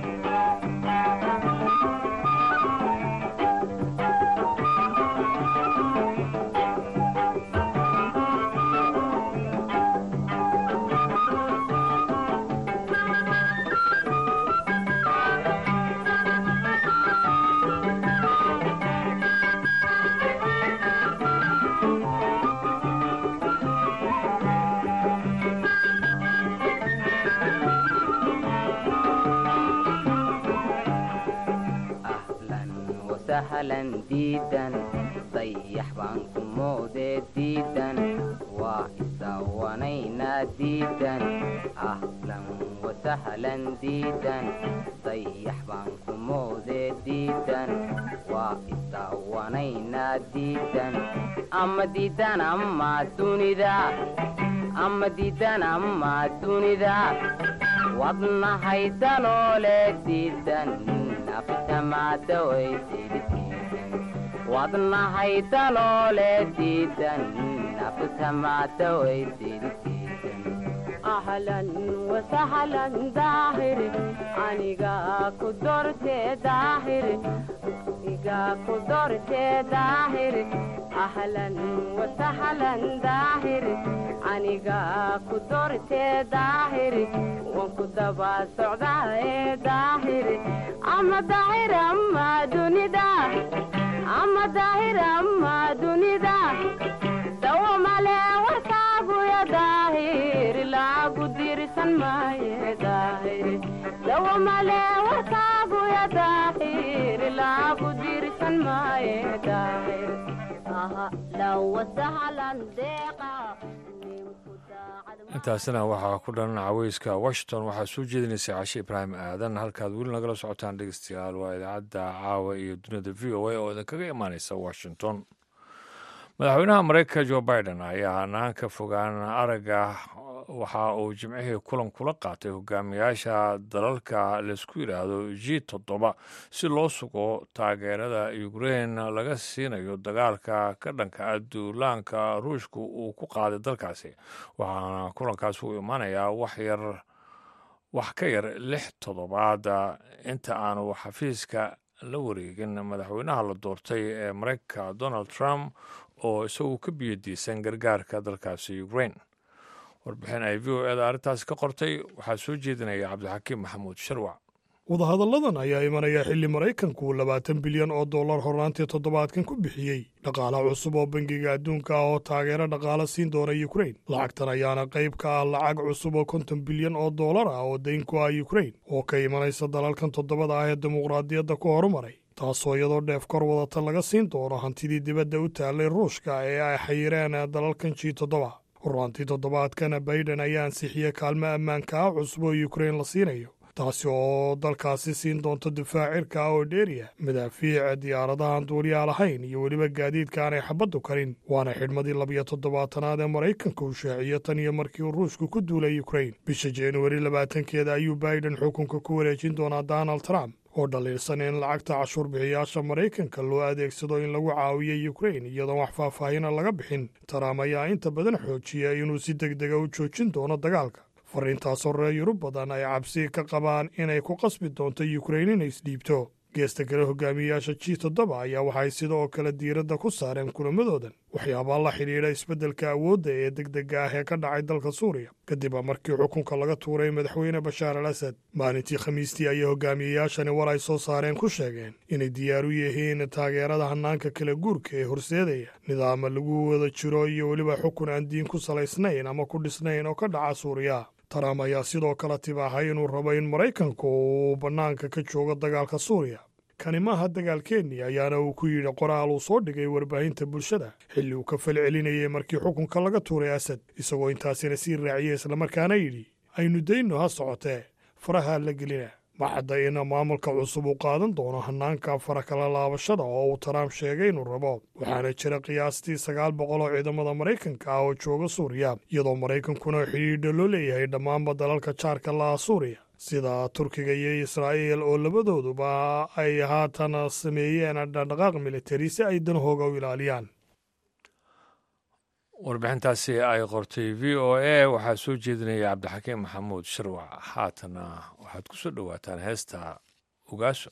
sahlan diidan dayax baan ku moodee diidan waa isawanaynaa diidan ahlan wasahlan diidan dayax baan ku moodee diidan waa isawanaynaa diidan ama diidan ama dunida ama diidan ama dunida wadnahay daloole diidan wadnahay daloole diidan naftamadawaysidkiidan ahlan wasahlan daahir aniga ku dortee daahir aniga ku dortee daahir ahlan wasahlan daahir aniga ku dortee daahir waan ku daba socdaaye daahir ama daahir ama dunida ama daahir ama dunida dawo male warkaaguya daahir laagu dirsan maaye daahir dawo male warkaaguya daahir laagu dirsan maaye daahir ahlan wasahlan deeqa intaasina waxaa ku dhan caweyska washington waxaa soo jeedinaysay cashe ibraahim aadan halkaad weli nagala socotaan dhegeystayaal waa idaacadda caawa iyo dunida v o a oo idinkaga imaaneysa washington madaxweynaha mareykanka jo biden ayaa hanaanka fogaan aragga waxa uu jimcihii kulan kula qaatay hogaamiyaasha dalalka laysku yidhaahdo g toddoba si loo sugo taageerada ukrein laga siinayo dagaalka ka dhanka ah duulaanka ruushka uu ku qaaday dalkaasi waxaana kulankaas uu imaanayaa waxyar wax ka yar lix toddobaad inta aanu xafiiska la wareegin madaxweynaha la doortay ee mareykanka donald trump oo isagu ka biyadiisan gargaarka dalkaasi ukrein warbixin ay v o eda arrintaasi ka qortay waxaa soo jeedinaya cabdixakiim maxamuud sharwac wadahadalladan ayaa imanaya xilli maraykanku labaatan bilyan oo dollar hornaantii toddobaadkan ku bixiyey dhaqaala cusub oo bangiga adduunka ah oo taageero dhaqaala siin doona yukrain lacagtan ayaana qayb ka ah lacag cusub oo konton bilyan oo dollar ah oo dayn ku ah yukrain oo ka imanaysa dalalkan toddobada ah ee dimuqraadiyadda ku horumaray taasoo iyadoo dheef kor wadata laga siin doono hantidii dibadda u taallay ruushka ee ay xayireen dalalkan ji toddoba hornaantii toddobaadkana baiden ayaa ansixiyey kaalmo ammaanka ah cusub oo yukrain la siinayo taasi oo dalkaasi siin doonto difaac cirka ah oo dheeriya madaafiic diyaaradahan duuliyaa lahayn iyo weliba gaadiidka aanay xabaddu karin waana xidhmadii labiyo toddobaatanaad ee maraykanka uu shaaciyo tan iyo markii uu ruushku ku duulay ukrain bisha januari labaatankeeda ayuu biden xukunka ku wareejin doonaa donald trump oo dhaliilsan in lacagta cashuur bixiyaasha maraykanka loo adeegsado in lagu caawiyo ukrain iyadoon wax faahfaahina laga bixin trump ayaa inta badan xoojiya inuu si deg dega u joojin doono dagaalka fariintaasoo reer yurub badan ay cabsi ka qabaan inay ku qasbi doonto ukrain inay isdhiibto geesta kale hogaamiyayaasha g toddoba ayaa waxay sidoo kale diiradda ku saareen kulamadoodan waxyaabaa la xidhiidha isbeddelka awoodda ee degdega ah ee ka dhacay dalka suuriya kadib markii xukunka laga tuuray madaxweyne bashaar al asad maalintii khamiistii ayay hogaamiyayaashani war ay soo saareen ku sheegeen inay diyaar u yihiin taageerada hannaanka kala guurka ee horseedaya nidaama lagu wada jiro iyo weliba xukun aan diin ku salaysnayn ama ku dhisnayn oo ka dhaca suuriya trump ayaa sidoo kale tibaahay inuu rabo in maraykanku uu bannaanka ka joogo dagaalka suuriya kani maaha dagaalkeennii ayaana uu ku yidhi qoraal uu soo dhigay warbaahinta bulshada xilli uu ka fal celinayay markii xukunka laga tuuray asad isagoo intaasina sii raaciyey islamarkaana yidhi aynu dayno ha socotee faraha la gelina ma cadda in maamulka cusub uu qaadan doono hannaanka fara kala laabashada oo uu trump sheegay inuu rabo waxaana jira qiyaastii sagaal boqol oo ciidamada maraykanka ah oo jooga suuriya iyadoo maraykankuna xidhiidha loo leeyahay dhammaanba dalalka jaarka laha suuriya sida turkiga iyo israa'iil oo labadooduba ay haatan sameeyeen dhaqdhaqaaq militari si ay danahooga u ilaaliyaan warbixintaasi ay qortay v o a waxaa soo jeedinaya cabdixakiim maxamuud shirwac haatana waxaad ku soo dhowaataan heesta ogaaso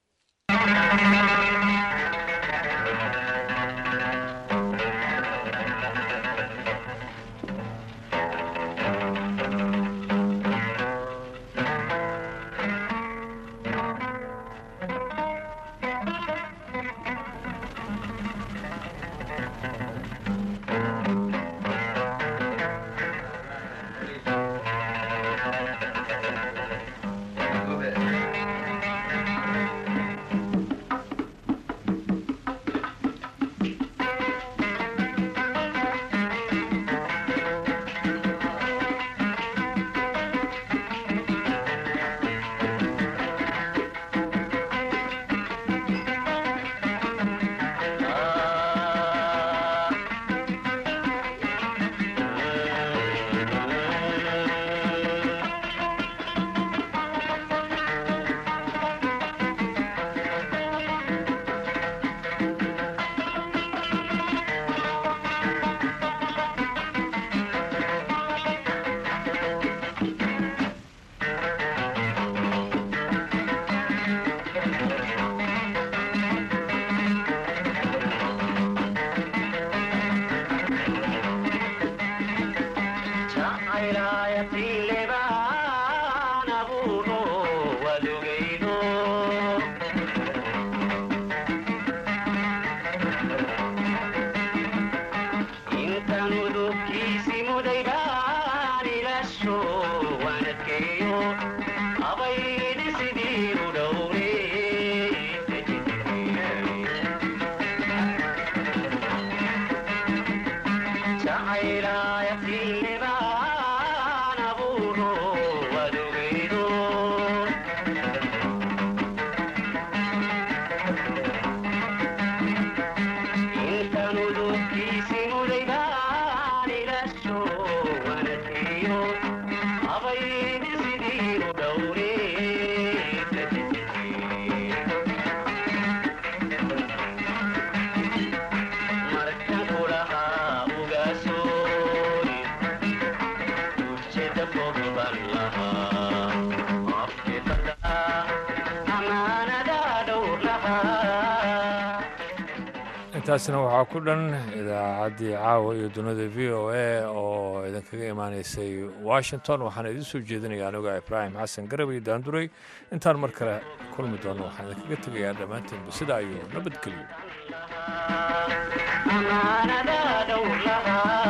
intaasna waxaa ku dhan idaacaddii caawa iyo dunida v o a oo idinkaga imaanaysay washington waxaana idiin soo jeedinaya aniga ibraahim xasan garab iyo daanduray intaan mar kale kulmi doono waxaan idinkaga tegayaa dhammaantiinba sidaa iyo nabadgelyo